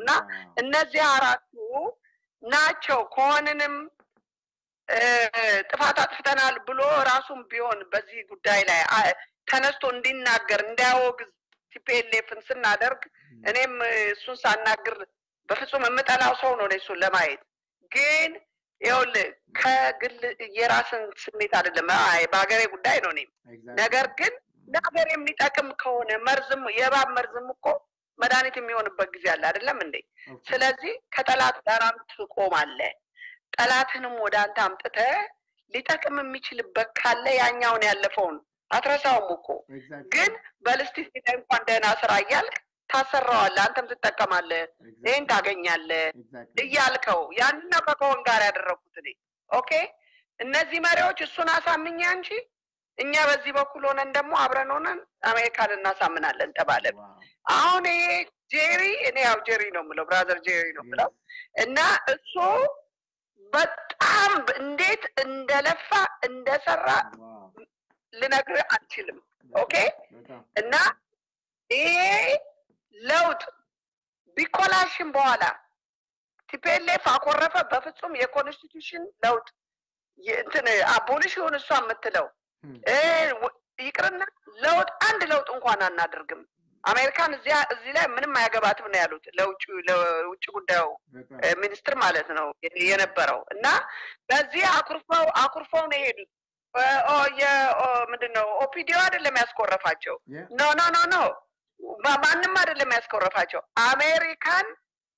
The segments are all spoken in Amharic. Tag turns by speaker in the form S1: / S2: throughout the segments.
S1: እና እነዚህ አራቱ ናቸው ከሆንንም እ፣ ጥፋት አጥፍተናል ብሎ ራሱም ቢሆን በዚህ ጉዳይ ላይ አ- ተነስቶ እንዲናገር እንዲያወግዝ ቲፒኤልኤፍን ስናደርግ እኔም እ፣ እሱን ሳናግር በፍጹም የምጠላው ሰው ነው እኔ እሱን ለማየት ግን ይኸውልህ ከግል የራስን ስሜት አይደለም አይ በሀገሬ ጉዳይ ነው እኔም ነገር ግን ለሀገር የሚጠቅም ከሆነ መርዝም የእባብ መርዝም እኮ መድኃኒት የሚሆንበት ጊዜ አለ አይደለም እንዴ ስለዚህ ከጠላት ጋራም ትቆማለህ ጠላትንም ወደ አንተ አምጥተህ ሊጠቅም የሚችልበት ካለ ያኛውን ያለፈውን አትረሳውም እኮ ግን በልስቲ ሄደህ እንኳን ደህና ስራ እያልክ ታሰራዋለህ አንተም ትጠቀማለህ ይህን ታገኛለህ እያልከው ያንን ነው ከከሆን ጋር ያደረኩት እኔ ኦኬ እነዚህ መሪዎች እሱን አሳምኛ እንጂ እኛ በዚህ በኩል ሆነን ደግሞ አብረን ሆነን አሜሪካን እናሳምናለን ተባለን አሁን ይሄ ጄሪ እኔ ያው ጄሪ ነው የምለው ብራዘር ጄሪ ነው የምለው እና እሱ በጣም እንዴት እንደለፋ እንደሰራ ልነግርህ አልችልም ኦኬ እና ይሄ ለውጥ ቢኮላሽን በኋላ ቲፒኤልኤፍ አኮረፈ በፍጹም የኮንስቲቱሽን ለውጥ የ- እንትን አቦሊሽ ይሁን እሷ የምትለው እ፣ ወ- ይቅርና ለውጥ አንድ ለውጥ እንኳን አናደርግም አሜሪካን እዚያ እዚህ ላይ ምንም አያገባትም ነው ያሉት ለውጭ ለውጭ ጉዳዩ እ፣ ሚኒስትር ማለት ነው የ- የነበረው እና በዚህ አኩርፈው አኩርፈው ነው የሄዱት እ፣ ኦ፣ የ- ኦ፣ ምንድን ነው ኦፒዲዮ አይደለም ያስኮረፋቸው ኖ ኖ ኖ ኖ ማ- ማንም አይደለም ያስኮረፋቸው አሜሪካን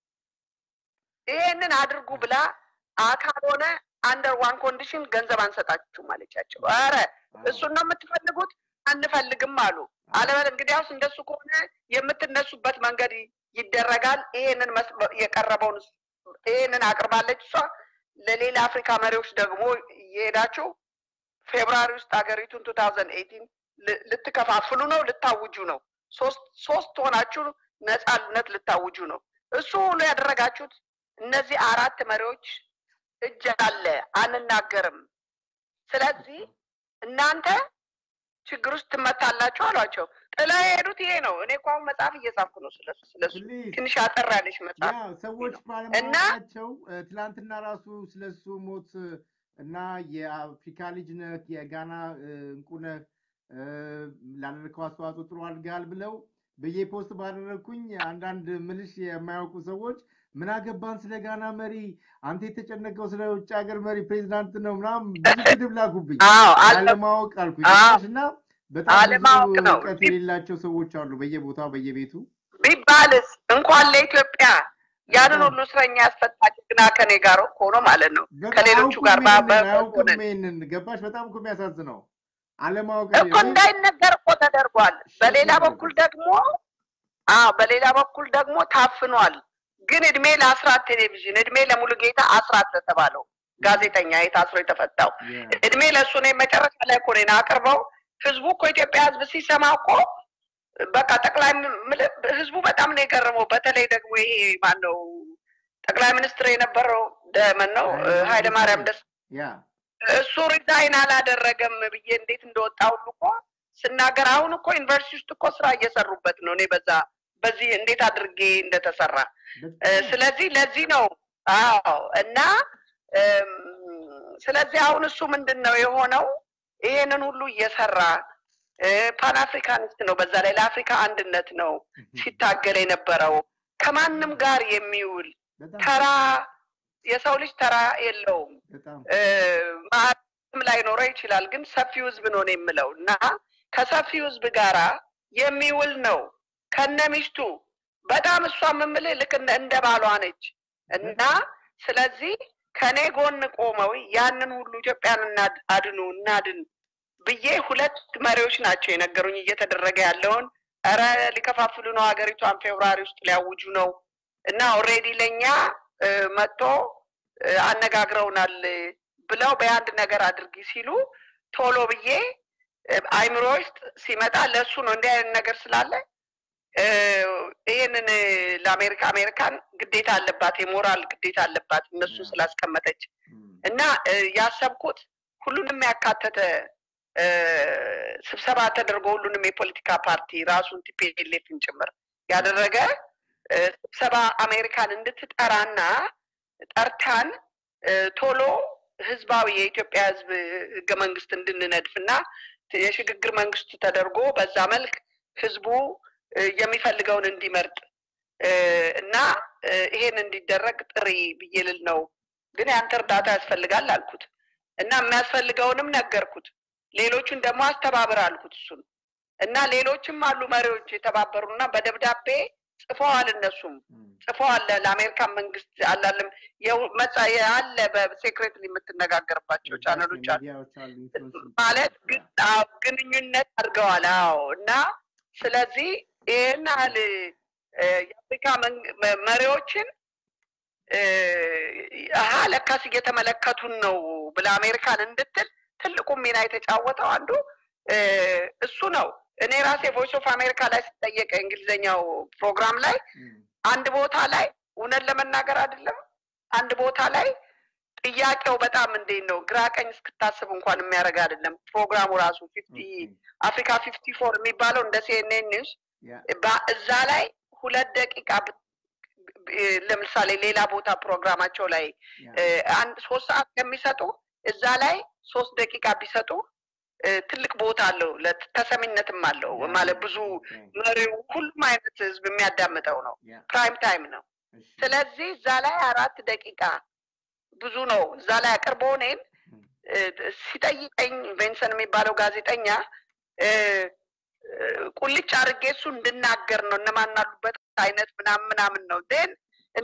S1: ይሄንን አድርጉ ብላ አካል ሆነ አንደር ዋን ኮንዲሽን ገንዘብ አንሰጣችሁም አለቻቸው ኧረ እሱን ነው የምትፈልጉት አንፈልግም አሉ አለበል እንግዲያውስ እንደሱ ከሆነ የምትነሱበት መንገድ ይ- ይደረጋል ይሄንን መስ- የቀረበውን ስ- ይሄንን አቅርባለች እሷ ለሌላ አፍሪካ መሪዎች ደግሞ እየሄዳችሁ ፌብራሪ ውስጥ ሀገሪቱን ቱ ታውዘንድ ኤይቲን ልትከፋፍሉ ነው ልታውጁ ነው ሶስት ሶስት ሆናችሁ ነጻነት ልታውጁ ነው እሱ ሁሉ ያደረጋችሁት እነዚህ አራት መሪዎች እጅ አለ አንናገርም ስለዚህ እናንተ ችግር ውስጥ ትመታላችሁ አሏቸው ጥላ የሄዱት ይሄ ነው እኔ እኮ አሁን መጽሐፍ እየጻፍኩ ነው ስለሱ ስለሱ ትንሽ አጠር ያለች መጽሐፍ
S2: ያ ሰዎች
S1: እና
S2: ባለማወቃቸው እ፣ ትላንትና ራሱ ስለሱ ሞት እ፣ እና የአፍሪካ ልጅ ነህ የጋና እ፣ እንቁ ነህ እ፣ ላደረግከው አስተዋጽኦ ጥሩ አድርገሃል ብለው ብዬ ፖስት ባደረግኩኝ አንዳንድ ምልሽ የማያውቁ ሰዎች ምን አገባን ስለ ጋና መሪ አንተ የተጨነቀው ስለ ውጭ ሀገር መሪ ፕሬዚዳንት ነው ምናምን ብዙ ስድብ ላኩብኝ
S1: አዎ አለ
S2: አለማወቅ አልኩኝ
S1: አዎ
S2: እና በጣም ብዙ
S1: አለማወቅ ነው
S2: እውቀት
S1: ቢ-
S2: የሌላቸው ሰዎች አሉ በየቦታው በየቤቱ
S1: ቢባልስ እንኳን ለኢትዮጵያ ያንን ሁሉ እስረኛ ያስፈታ ጀግና ከኔ ጋር ሆኖ ማለት ነው
S2: በቃ
S1: ከሌሎቹ
S2: አያውቁም
S1: ጋር
S2: ይሄንን
S1: በአበ
S2: አያውቁም
S1: ሆነን
S2: ይሄንን ገባሽ በጣም እኮ የሚያሳዝነው አለማወቅ
S1: እኮ እንዳይነገር እኮ ተደርጓል። በሌላ በኩል ደግሞ አዎ በሌላ በኩል ደግሞ ታፍኗል። ግን እድሜ ለአስራት ቴሌቪዥን እድሜ ለሙሉጌታ አስራት ለተባለው ጋዜጠኛ የታስሮ የተፈታው እድሜ ለእሱ ነው። መጨረሻ ላይ እኮ ነው አቅርበው ህዝቡ እኮ ኢትዮጵያ ህዝብ ሲሰማ እኮ በቃ ጠቅላይ ምል- ህዝቡ በጣም ነው የገረመው። በተለይ ደግሞ ይሄ ማን ነው ጠቅላይ ሚኒስትር የነበረው ደመን ነው ኃይለ ማርያም ደስ
S2: ያ
S1: እሱ ሪዛይን አላደረገም ብዬ እንዴት እንደወጣ ሁሉ እኮ ስናገር አሁን እኮ ዩኒቨርሲቲ ውስጥ እኮ ስራ እየሰሩበት ነው። እኔ በዛ በዚህ እንዴት አድርጌ እንደተሰራ እ፣ ስለዚህ ለዚህ ነው አዎ። እና እም፣ ስለዚህ አሁን እሱ ምንድን ነው የሆነው ይሄንን ሁሉ እየሰራ ፓን አፍሪካኒስት ነው። በዛ ላይ ለአፍሪካ አንድነት ነው ሲታገል የነበረው ከማንም ጋር የሚውል
S2: በጣም
S1: ተራ የሰው ልጅ ተራ የለውም።
S2: በጣም
S1: እ፣ ማለትም ላይኖረው ይችላል፣ ግን ሰፊው ህዝብ ነው ነው የምለው እና ከሰፊው ህዝብ ጋራ የሚውል ነው ከነ ሚስቱ በጣም እሷ የምምልህ ልክ እንደ እንደ ባሏ ነች እና ስለዚህ ከኔ ጎን ቆመው ያንን ሁሉ ኢትዮጵያን እናድ- አድኑ እናድን ብዬ ሁለት መሪዎች ናቸው የነገሩኝ እየተደረገ ያለውን ኧረ ሊከፋፍሉ ነው ሀገሪቷን ፌብራሪ ውስጥ ሊያውጁ ነው እና ኦልሬዲ ለእኛ እ፣ መጥቶ እ፣ አነጋግረውናል ብለው በአንድ ነገር አድርጊ ሲሉ ቶሎ ብዬ እ፣ አይምሮ ውስጥ ሲመጣ ለእሱ ነው እንዲህ አይነት ነገር ስላለ እ፣ ይህንን እ፣ ለአሜሪካ አሜሪካን ግዴታ አለባት የሞራል ግዴታ አለባት እነሱ ስላስቀመጠች እና እ፣ ያሰብኩት ሁሉንም ያካተተ እ፣ ስብሰባ ተደርጎ ሁሉንም የፖለቲካ ፓርቲ ራሱን ቲፒኤልኤፍን ጭምር ያደረገ እ፣ ስብሰባ አሜሪካን እንድትጠራና ጠርታን እ፣ ቶሎ ህዝባዊ የኢትዮጵያ ህዝብ ህገ መንግስት እንድንነድፍና የሽግግር መንግስት ተደርጎ በዛ መልክ ህዝቡ እ፣ የሚፈልገውን እንዲመርጥ እ፣ እና እ፣ ይሄን እንዲደረግ ጥሪ ብዬ ልል ነው። ግን ያንተ እርዳታ ያስፈልጋል አልኩት እና የሚያስፈልገውንም ነገርኩት። ሌሎቹን ደግሞ አስተባብር አልኩት እሱን እና ሌሎችም አሉ መሪዎች የተባበሩና በደብዳቤ ጽፈዋል። እነሱም
S2: እም፣
S1: ጽፈዋል ለአሜሪካን መንግስት አላለም የው- መጻ አለ በሴክሬትሊ የምትነጋገርባቸው ቻነሎች አሉ
S2: ሚዲያዎች አሉ ኢንፍሉዌንስ
S1: ማለት ግን አዎ፣ ግንኙነት አድርገዋል። አዎ እና ስለዚህ ይህን ያህል እ፣ የአፍሪካ መንግ- መ- መሪዎችን እ፣ አሀ ለካስ እየተመለከቱን ነው ብለ አሜሪካን እንድትል ትልቁ ሚና የተጫወተው አንዱ እ፣ እሱ ነው። እኔ ራሴ ቮይስ ኦፍ አሜሪካ ላይ ስጠየቅ የእንግሊዝኛው ፕሮግራም ላይ
S2: እም፣
S1: አንድ ቦታ ላይ እውነት ለመናገር አይደለም አንድ ቦታ ላይ ጥያቄው በጣም እንዴት ነው ግራ ቀኝ እስክታስብ እንኳን የሚያደርግ አይደለም። ፕሮግራሙ ራሱ ፊፍቲ
S2: ኦኬ፣
S1: አፍሪካ ፊፍቲ ፎር የሚባለው እንደ ሲኤንኤን ኒውስ
S2: ያ፣
S1: ባ- እዛ ላይ ሁለት ደቂቃ ብ- ብ- ለምሳሌ ሌላ ቦታ ፕሮግራማቸው ላይ
S2: ያ፣
S1: እ፣ አንድ ሶስት ሰዓት ከሚሰጡ እዛ ላይ ሶስት ደቂቃ ቢሰጡ እ፣ ትልቅ ቦታ አለው፣ ለት- ተሰሚነትም አለው
S2: ያ፣
S1: ማለት ብዙ
S2: ኦኬ፣
S1: መሪው ሁሉም አይነት ህዝብ የሚያዳምጠው ነው።
S2: ያ፣
S1: ፕራይም ታይም ነው።
S2: እሺ፣
S1: ስለዚህ እዛ ላይ አራት ደቂቃ ብዙ ነው። እዛ ላይ አቅርቦ እኔን
S2: እም፣
S1: እ፣ ሲጠይቀኝ ቬንሰን የሚባለው ጋዜጠኛ እ፣ እ፣ ቁልጭ አድርጌ እሱ እንድናገር ነው እነማን አሉበት አይነት ምናምን ምናምን ነው ን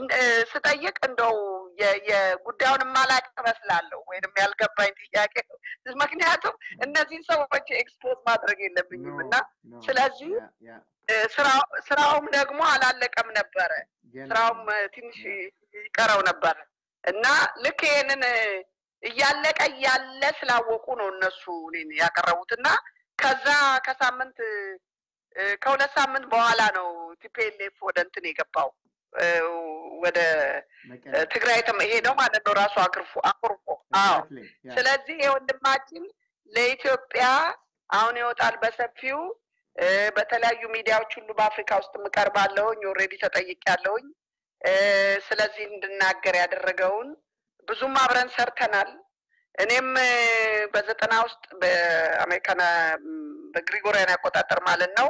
S1: ስጠይቅ እንደው የ- የጉዳዩን የማላቅ እመስላለሁ ወይንም ያልገባኝ ጥያቄ ምክንያቱም እነዚህን ሰዎች ኤክስፖዝ ማድረግ የለብኝም
S2: ኖ፣
S1: እና
S2: ኖ፣
S1: ስለዚህ
S2: ያ፣ ያ፣
S1: እ፣ ስራው- ስራውም ደግሞ አላለቀም ነበረ
S2: ገና
S1: ስራውም
S2: ነው።
S1: እ፣ ትንሽ ይቀረው ነበር እና ልክ ይሄንን እ፣ እያለቀ እያለ ስላወቁ ነው እነሱ እኔን ያቀረቡት እና ከዛ ከሳምንት እ፣ ከሁለት ሳምንት በኋላ ነው ቲፒኤልኤፍ ወደ እንትን የገባው እ፣ ወደ
S2: መቀሌ፣
S1: እ፣ ትግራይ ተመ- ሄደው ማለት ነው ራሱ አክርፎ አኩርፎ አዎ
S2: exactly፣ ያ፣
S1: ስለዚህ የወንድማችን ለኢትዮጵያ አሁን ይወጣል በሰፊው እ፣ በተለያዩ ሚዲያዎች ሁሉ በአፍሪካ ውስጥ እቀርባለሁኝ። ኦልሬዲ ተጠይቄያለሁኝ። እ፣ ስለዚህ እንድናገር ያደረገውን ብዙም አብረን ሰርተናል። እኔም እ፣ በዘጠና ውስጥ በአሜሪካን ም፣ በግሪጎሪያን አቆጣጠር ማለት ነው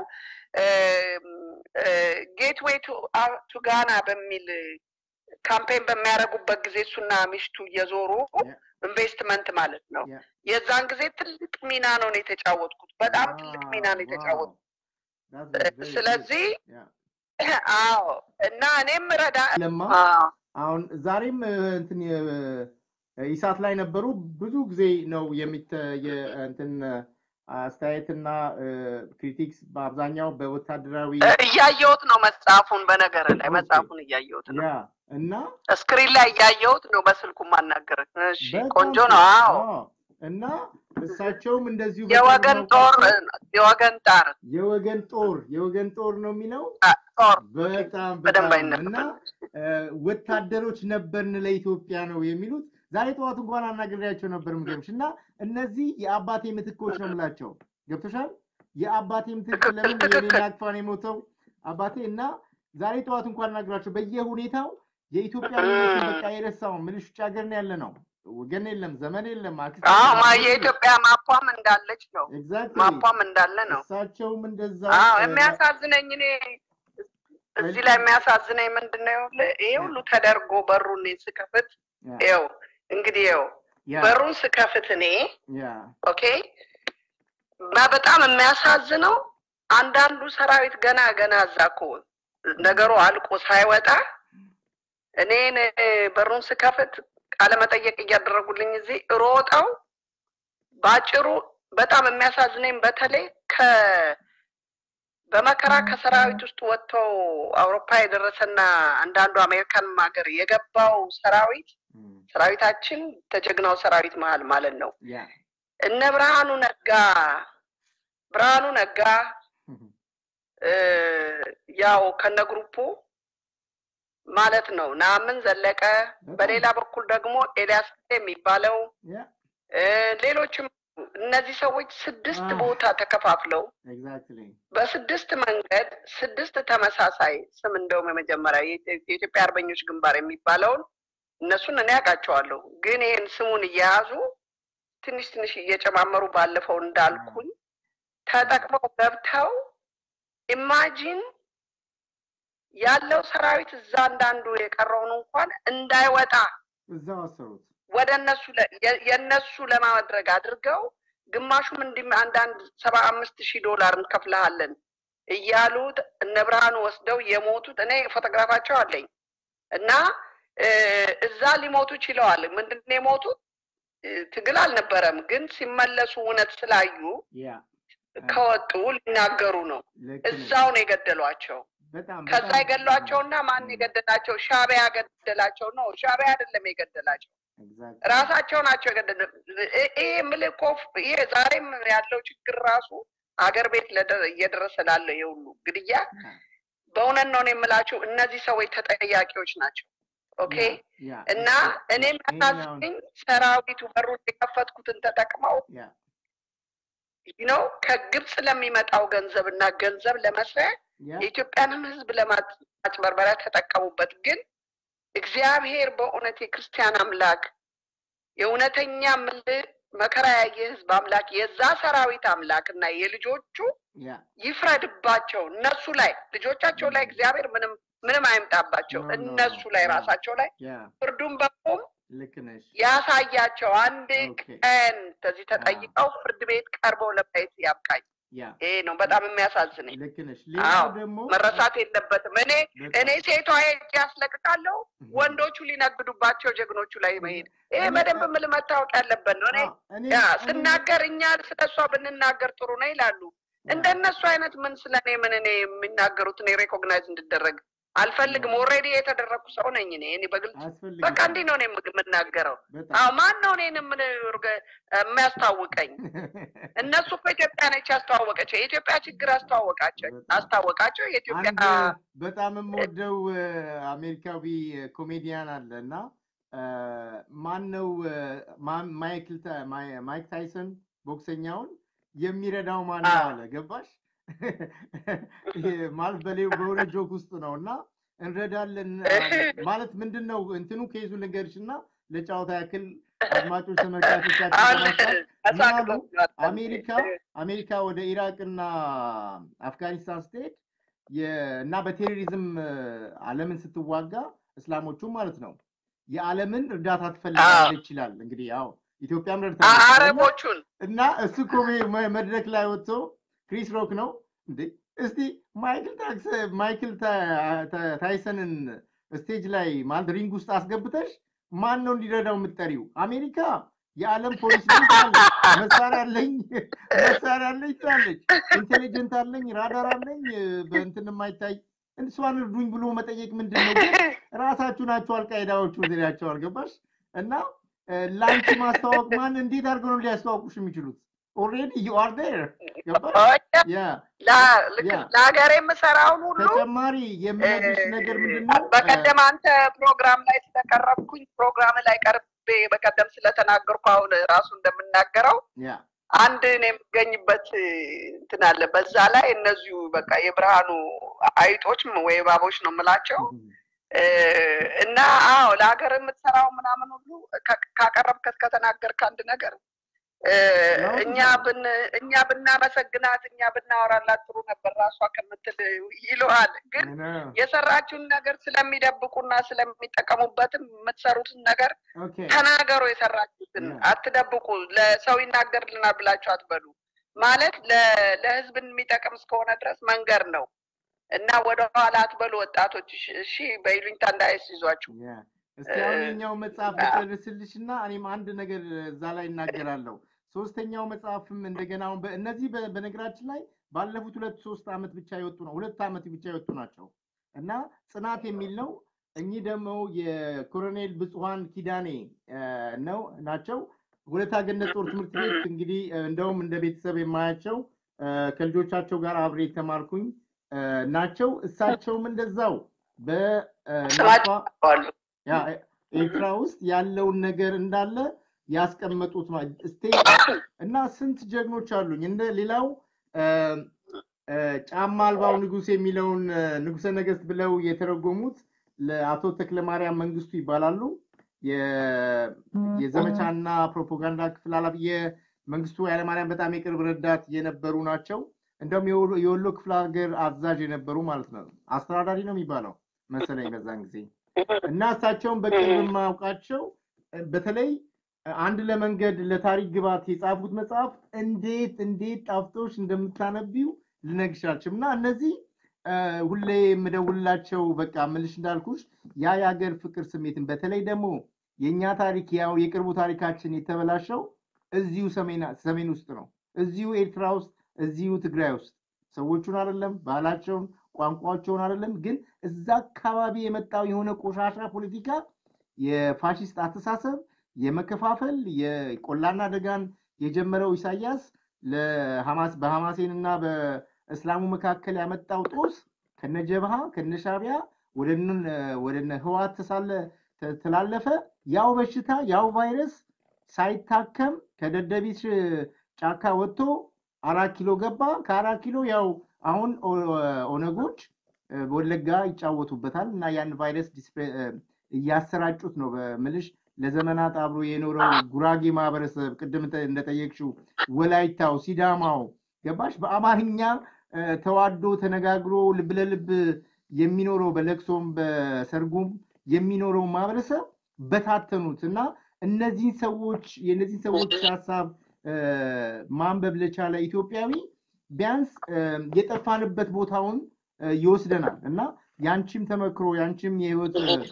S1: ጌትዌይ ቱ ጋና በሚል ካምፔን በሚያደርጉበት ጊዜ እሱና ሚስቱ እየዞሩ
S2: ያ፣
S1: ኢንቨስትመንት ማለት ነው።
S2: ያ።
S1: የዛን ጊዜ ትልቅ ሚና ነው ነው የተጫወትኩት። በጣም ትልቅ ሚና ነው
S2: ዋው፣
S1: የተጫወትኩት።
S2: that's very good፣
S1: ስለዚህ
S2: ያ።
S1: አዎ እና እኔም ረዳ
S2: ለማ
S1: አዎ
S2: አሁን ዛሬም እ፣ እንትን የ- ኢሳት ላይ ነበሩ። ብዙ ጊዜ ነው የሚተ የ- እንትን አስተያየትና ክሪቲክስ በአብዛኛው በወታደራዊ
S1: እያየሁት ነው መጽሐፉን። በነገር ላይ
S2: ኦኬ።
S1: መጽሐፉን እያየሁት ነው።
S2: ያ እና
S1: ስክሪን ላይ እያየሁት ነው። በስልኩ ማናገር። እሺ
S2: በጣም
S1: ቆንጆ
S2: ጥሩ።
S1: ነው። አዎ
S2: አዎ። እና እሳቸውም እንደዚሁ
S1: የወገን
S2: በቀድሞው
S1: ጦር የወገን ጣር
S2: የወገን ጦር የወገን ጦር ነው የሚለው
S1: ጦር
S2: በጣም
S1: በደንብ
S2: በጣም እና
S1: አይነበብም።
S2: እ፣ ወታደሮች ነበርን ለኢትዮጵያ ነው የሚሉት። ዛሬ ጠዋት እንኳን አናግሬያቸው ነበር ምገምሽ እና እነዚህ የአባቴ ምትኮች ነው የምላቸው። ገብቶሻል? የአባቴ ምትክ
S1: ትክክል፣
S2: ለምን
S1: ትክክል።
S2: የኔን አቅፋን የሞተው አባቴ እና ዛሬ ጠዋት እንኳን አናግራቸው በየሁኔታው የኢትዮጵያዊነትን በቃ የረሳው ምልሽ ውጭ ሀገር ነው ያለ ነው። ወገን የለም፣ ዘመን የለም፣ አክስት
S1: አዎ
S2: የለም፣
S1: ማ
S2: አጎት የለም።
S1: የኢትዮጵያ ማኳም እንዳለች ነው።
S2: ኤግዛክትሊ
S1: ማኳም እንዳለ ነው።
S2: እሳቸውም እንደዛ
S1: አዎ
S2: እ፣
S1: የሚያሳዝነኝ እኔ እዚህ ላይ የሚያሳዝነኝ ምንድን ነው? ይኸውልህ ይሄ ሁሉ ተደርጎ በሩን እኔ ስከፍት
S2: ያ
S1: ይኸው እንግዲህ ይኸው
S2: ያ
S1: በሩን ስከፍት እኔ
S2: ያ
S1: ኦኬ እና በጣም የሚያሳዝነው አንዳንዱ ሰራዊት ገና ገና እዛ እኮ ነገሩ አልቆ ሳይወጣ እኔን እ፣ በሩን ስከፍት ቃለ መጠየቅ እያደረጉልኝ እዚህ ሮጠው ባጭሩ በጣም የሚያሳዝነኝ በተለይ ከ በመከራ ከሰራዊት ውስጥ ወጥተው አውሮፓ የደረሰና አንዳንዱ አሜሪካንም ሀገር የገባው ሰራዊት
S2: እም፣
S1: ሰራዊታችን ተጀግናው ሰራዊት መሀል ማለት ነው
S2: ያ
S1: እነ ብርሃኑ ነጋ ብርሃኑ ነጋ እ፣ ያው ከነ ግሩፑ ማለት ነው ናምን ዘለቀ በሌላ በኩል ደግሞ ኤልያስ የሚባለው
S2: ያ
S1: እ፣ ሌሎችም እነዚህ ሰዎች ስድስት
S2: አህ።
S1: ቦታ ተከፋፍለው
S2: ኤግዛክትሊ
S1: በስድስት መንገድ ስድስት ተመሳሳይ ስም እንደውም የመጀመሪያ የኢትዮ- የኢትዮጵያ አርበኞች ግንባር የሚባለውን እነሱን እኔ ያውቃቸዋለሁ። ግን ይህን ስሙን እየያዙ ትንሽ ትንሽ እየጨማመሩ ባለፈው እንዳልኩኝ ተጠቅመው ገብተው ኢማጂን ያለው ሰራዊት እዛ አንዳንዱ የቀረውን እንኳን እንዳይወጣ
S2: እዛው አሰሩት።
S1: ወደ እነሱ ለ- የ- የእነሱ ለማድረግ አድርገው ግማሹም እንዲህ አንዳንድ ሰባ አምስት ሺህ ዶላር እንከፍልሃለን እያሉት እነ ብርሃኑ ወስደው የሞቱት እኔ ፎቶግራፋቸው አለኝ እና እ፣ እዛ ሊሞቱ ችለዋል። ምንድን ነው የሞቱት? እ፣ ትግል አልነበረም፣ ግን ሲመለሱ እውነት ስላዩ
S2: ያ
S1: ከወጡ ሊናገሩ ነው።
S2: ልክ ነህ።
S1: እዛው ነው የገደሏቸው።
S2: በጣም
S1: ከዛ
S2: በጣም-
S1: የገሏቸውና ማን የገደላቸው? ሻዕቢያ ገደላቸው ነው። ሻዕቢያ አይደለም የገደላቸው
S2: Exactly.
S1: ራሳቸው ናቸው የገደሉ። እ- ይሄ የምልህ እኮ ይሄ ዛሬም ያለው ችግር ራሱ አገር ቤት ለደ- እየደረሰ ላለ የሁሉ ግድያ
S2: ያ፣
S1: በእውነት ነው እኔ የምላችሁ እነዚህ ሰዎች ተጠያቂዎች ናቸው። ኦኬ
S2: ያ፣ ያ፣
S1: እና እኔ
S2: ይሄን አሁን-
S1: የሚያሳዝኝ ሰራዊቱ በሩን የከፈትኩትን ተጠቅመው
S2: ያ፣
S1: ነው ከግብፅ ለሚመጣው ገንዘብ እና ገንዘብ ለመስሪያ
S2: ያ፣
S1: የኢትዮጵያንም ሕዝብ ለማጭበርበሪያ ተጠቀሙበት። ግን እግዚአብሔር በእውነት የክርስቲያን አምላክ የእውነተኛ ምልህ መከራ ያየ ሕዝብ አምላክ የዛ ሰራዊት አምላክ እና የልጆቹ
S2: ያ፣
S1: ይፍረድባቸው። እነሱ ላይ ልጆቻቸው ላይ እግዚአብሔር ምንም ምንም አይምጣባቸው።
S2: No, no,
S1: እነሱ ላይ
S2: no.
S1: ራሳቸው ላይ
S2: ያ፣
S1: ፍርዱን በቁም
S2: ልክ ነሽ።
S1: ያሳያቸው። አንድ
S2: Okay.
S1: ቀን ከዚህ ተጠይቀው ፍርድ ቤት ቀርበው ለማየት ያብቃኝ።
S2: ያ፣
S1: ይሄ ነው በጣም የሚያሳዝነኝ።
S2: ልክ ነሽ።
S1: አዎ፣
S2: ሌላው ደግሞ
S1: መረሳት የለበትም። እኔ
S2: በጣም-
S1: እኔ ሴቷ ሄጄ ያስለቅቃለሁ፣ ወንዶቹ ሊነግዱባቸው ጀግኖቹ ላይ መሄድ። ይሄ በደንብ ምል መታወቅ ያለበት ነው። እኔ
S2: አዎ፣ እኔ-
S1: ያ
S2: እኔ-
S1: ስናገር እኛ ስለ እሷ ብንናገር ጥሩ ነው ይላሉ። እንደነሱ አይነት ምን ስለ እኔ ምን እኔ የሚናገሩት እኔ ሬኮግናይዝ እንድደረግ አልፈልግም። ኦልሬዲ የተደረግኩ ሰው ነኝ እኔ እኔ በግልጽ
S2: አያስፈልግም።
S1: በቃ እንዲህ ነው እኔ የምግ- የምናገረው።
S2: በጣም
S1: አዎ ማን ነው እኔን ምን የሚያስታውቀኝ? እነሱ እኮ ኢትዮጵያ ነች ያስተዋወቀቸው። የኢትዮጵያ ችግር አስተዋወቃቸው አስታወቃቸው። የኢትዮጵያ
S2: አንድ በጣም የምወደው እ፣ አሜሪካዊ ኮሜዲያን አለ እና እ፣ ማን ነው እ፣ ማን- ማይክል ታ- ማይ- ማይክ ታይሰን ቦክሰኛውን የሚረዳው ማን ነው
S1: አዎ።
S2: አለ። ገባሽ? ይሄ ማለት በሌው በሆነ ጆክ ውስጥ ነው እና እንረዳለን አለ። ማለት ምንድን ነው እንትኑ ኬዙ ልንገርሽ እና ለጨዋታ ያክል አድማጮች ተመልካቾቻችን
S1: አሁን
S2: ለማስታወስ ምን አሉ?
S1: አሳቅቶኛል።
S2: አሜሪካ አሜሪካ ወደ ኢራቅ እና አፍጋኒስታን ስትሄድ የ- እና በቴሮሪዝም እ፣ ዓለምን ስትዋጋ እስላሞቹ ማለት ነው የዓለምን እርዳታ ትፈልጋለች ይችላል። እንግዲህ ያው ኢትዮጵያም
S1: አ-
S2: ረድታለች እና-
S1: አረቦቹን
S2: እና እሱ እኮ መ- መ- መድረክ ላይ ወጥቶ ክሪስ ሮክ ነው እንዴ እስቲ ማይክል ታክስ ማይክል ታ- ታ- ታይሰንን ስቴጅ ላይ ማለት ሪንግ ውስጥ አስገብተሽ ማን ነው እንዲረዳው የምትጠሪው? አሜሪካ የዓለም ፖሊስ ቤት አለች፣ መሳሪያ አለኝ መሳሪያ አለኝ ትላለች፣ ኢንቴሊጀንት አለኝ፣ ራዳር አለኝ፣ በእንትን የማይታይ እሷን እርዱኝ ብሎ መጠየቅ ምንድን ነው? ግን ራሳችሁ ናችሁ አልቃይዳዎቹ ዜናቸው አልገባሽ? እና ላንቺ ማስተዋወቅ ማን እንዴት አድርገው ነው ሊያስተዋውቁሽ የሚችሉት? ኦልሬዲ ዩ አር ዴር ገባሽ? ያ
S1: ላ- ልክ
S2: ያ።
S1: ለሀገር የምሰራውን ሁሉ
S2: ተጨማሪ የምነግርሽ ነገር ምንድን ነው?
S1: በቀደም አንተ ፕሮግራም ላይ ስለቀረብኩኝ ፕሮግራም ላይ ቀርቤ በቀደም ስለተናገርኩ አሁን ራሱ እንደምናገረው
S2: ያ
S1: አንድ እኔ የምገኝበት እንትን አለ። በዛ ላይ እነዚሁ በቃ የብርሃኑ አይጦች ወይ እባቦች ነው የምላቸው እ፣ እና አዎ ለሀገር የምትሰራው ምናምን ሁሉ ካ- ካቀረብከት ከተናገርክ አንድ ነገር እ፣ እኛ ብን እኛ ብናመሰግናት እኛ ብናወራላት ጥሩ ነበር ራሷ ከምትል ይለዋል ግን
S2: ነው።
S1: የሰራችውን ነገር ስለሚደብቁና ስለሚጠቀሙበትም የምትሰሩትን ነገር
S2: ኦኬ
S1: ተናገሩ። የሰራችሁትን
S2: Yeah.
S1: አትደብቁ። ለሰው ይናገርልናል ብላችሁ አትበሉ። ማለት ለ- ለህዝብ የሚጠቅም እስከሆነ ድረስ መንገር ነው እና ወደ ኋላ አትበሉ ወጣቶች። እሺ- እሺ በይሉኝታ እንዳያስይዟችሁ።
S2: ያ እስቲ አሁን የኛው መጽሐፍ ልጨርስልሽ እና እኔም አንድ ነገር እዛ ላይ እናገራለሁ። ሶስተኛው መጽሐፍም እንደገና አሁን በ- እነዚህ በ- በነገራችን ላይ ባለፉት ሁለት ሶስት ዓመት ብቻ የወጡ ነው ሁለት ዓመት ብቻ የወጡ ናቸው እና ጽናት የሚል ነው። እኚህ ደግሞ የኮሎኔል ብፁዓን ኪዳኔ እ፣ ነው ናቸው። ሁለታ ገነት ጦር ትምህርት ቤት እንግዲህ እ፣ እንደውም እንደ ቤተሰብ የማያቸው እ፣ ከልጆቻቸው ጋር አብሬ የተማርኩኝ እ፣ ናቸው። እሳቸውም እንደዛው በ እ፣
S1: ስማቸው አሉ።
S2: ያ ኤርትራ ውስጥ ያለውን ነገር እንዳለ ያስቀመጡት ስቴ እና ስንት ጀግኖች አሉኝ። እንደ ሌላው ጫማ አልባው ንጉስ የሚለውን ንጉሰ ነገስት ብለው የተረጎሙት ለአቶ ተክለማርያም መንግስቱ ይባላሉ። የዘመቻና ፕሮፓጋንዳ ክፍል ኃላፊ የመንግስቱ ኃይለማርያም በጣም የቅርብ ረዳት የነበሩ ናቸው። እንደውም የወሎ ክፍለ ሀገር አዛዥ የነበሩ ማለት ነው። አስተዳዳሪ ነው የሚባለው መሰለኝ በዛን ጊዜ እና እሳቸውን በቅርብ የማያውቃቸው በተለይ አንድ ለመንገድ ለታሪክ ግባት የጻፉት መጽሐፍ እንዴት እንዴት ጣፍጦች እንደምታነቢው ልነግሻችም እና እነዚህ ሁሌ የምደውልላቸው በቃ ምልሽ እንዳልኩሽ ያ የሀገር ፍቅር ስሜትን በተለይ ደግሞ የእኛ ታሪክ ያው የቅርቡ ታሪካችን የተበላሸው እዚሁ ሰሜን ውስጥ ነው። እዚሁ ኤርትራ ውስጥ፣ እዚሁ ትግራይ ውስጥ ሰዎቹን አይደለም ባህላቸውን፣ ቋንቋቸውን አይደለም፣ ግን እዛ አካባቢ የመጣው የሆነ ቆሻሻ ፖለቲካ የፋሽስት አስተሳሰብ የመከፋፈል የቆላና ደጋን የጀመረው ኢሳያስ በሐማሴን እና በእስላሙ መካከል ያመጣው ጦስ ከነጀብሃ ከነሻቢያ ወደ ህዋት ተላለፈ። ያው በሽታ ያው ቫይረስ ሳይታከም ከደደቢት ጫካ ወጥቶ አራት ኪሎ ገባ። ከአራት ኪሎ ያው አሁን ኦነጎች ወለጋ ይጫወቱበታል እና ያን ቫይረስ እያሰራጩት ነው በምልሽ ለዘመናት አብሮ የኖረው ጉራጌ ማህበረሰብ ቅድም እንደጠየቅሽው ወላይታው፣ ሲዳማው ገባሽ በአማርኛ ተዋዶ ተነጋግሮ ልብ ለልብ የሚኖረው በለቅሶም በሰርጉም የሚኖረው ማህበረሰብ በታተኑት እና እነዚህን ሰዎች የእነዚህን ሰዎች ሀሳብ ማንበብ ለቻለ ኢትዮጵያዊ ቢያንስ የጠፋንበት ቦታውን ይወስደናል እና ያንቺም ተመክሮ ያንቺም የህይወት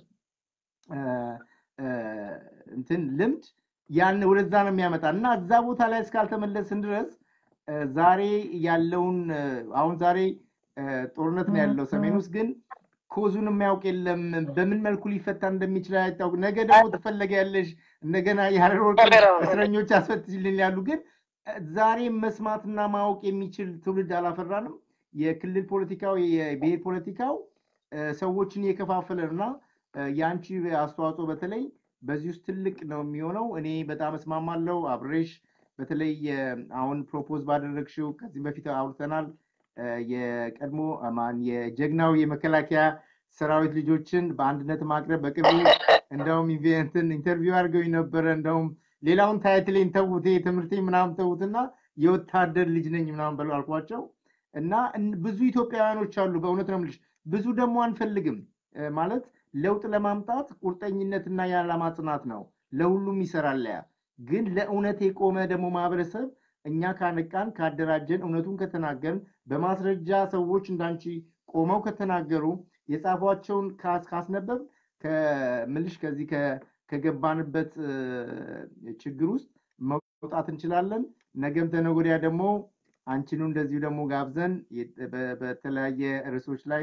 S2: እንትን ልምድ ያን ወደዛ ነው የሚያመጣ እና እዛ ቦታ ላይ እስካልተመለስን ድረስ ዛሬ ያለውን አሁን ዛሬ ጦርነት ነው ያለው ሰሜን ውስጥ ግን ኮዙን የሚያውቅ የለም። በምን መልኩ ሊፈታ እንደሚችል አይታወቅ። ነገ ደግሞ ትፈለጊያለሽ እንደገና የሀረር እስረኞች አስፈትሽልን ያሉ ግን ዛሬ መስማትና ማወቅ የሚችል ትውልድ አላፈራንም። የክልል ፖለቲካው የብሔር ፖለቲካው ሰዎችን እየከፋፈለ እና የአንቺ አስተዋጽኦ በተለይ በዚህ ውስጥ ትልቅ ነው የሚሆነው። እኔ በጣም እስማማለሁ አብሬሽ። በተለይ አሁን ፕሮፖዝ ባደረግሽው ከዚህ በፊት አውርተናል። የቀድሞ ማን የጀግናው የመከላከያ ሰራዊት ልጆችን በአንድነት ማቅረብ በቅርቡ እንደውም ኢንቨንትን ኢንተርቪው አድርገው ነበረ። እንደውም ሌላውን ታይትሌን ተዉት፣ ትምህርቴ ምናምን ተዉትና የወታደር ልጅ ነኝ ምናምን በሉ አልኳቸው እና ብዙ ኢትዮጵያውያኖች አሉ። በእውነት ነው የምልሽ ብዙ ደግሞ አንፈልግም ማለት ለውጥ ለማምጣት ቁርጠኝነትና የዓላማ ጽናት ነው። ለሁሉም ይሰራል። ያ ግን ለእውነት የቆመ ደግሞ ማህበረሰብ እኛ ካነቃን፣ ካደራጀን፣ እውነቱን ከተናገርን፣ በማስረጃ ሰዎች እንዳንቺ ቆመው ከተናገሩ፣ የጻፏቸውን ካስነበብ ከምልሽ ከዚህ ከገባንበት ችግር ውስጥ መውጣት እንችላለን። ነገም ተነገ ወዲያ ደግሞ አንቺኑ እንደዚሁ ደግሞ ጋብዘን በተለያየ ርዕሶች ላይ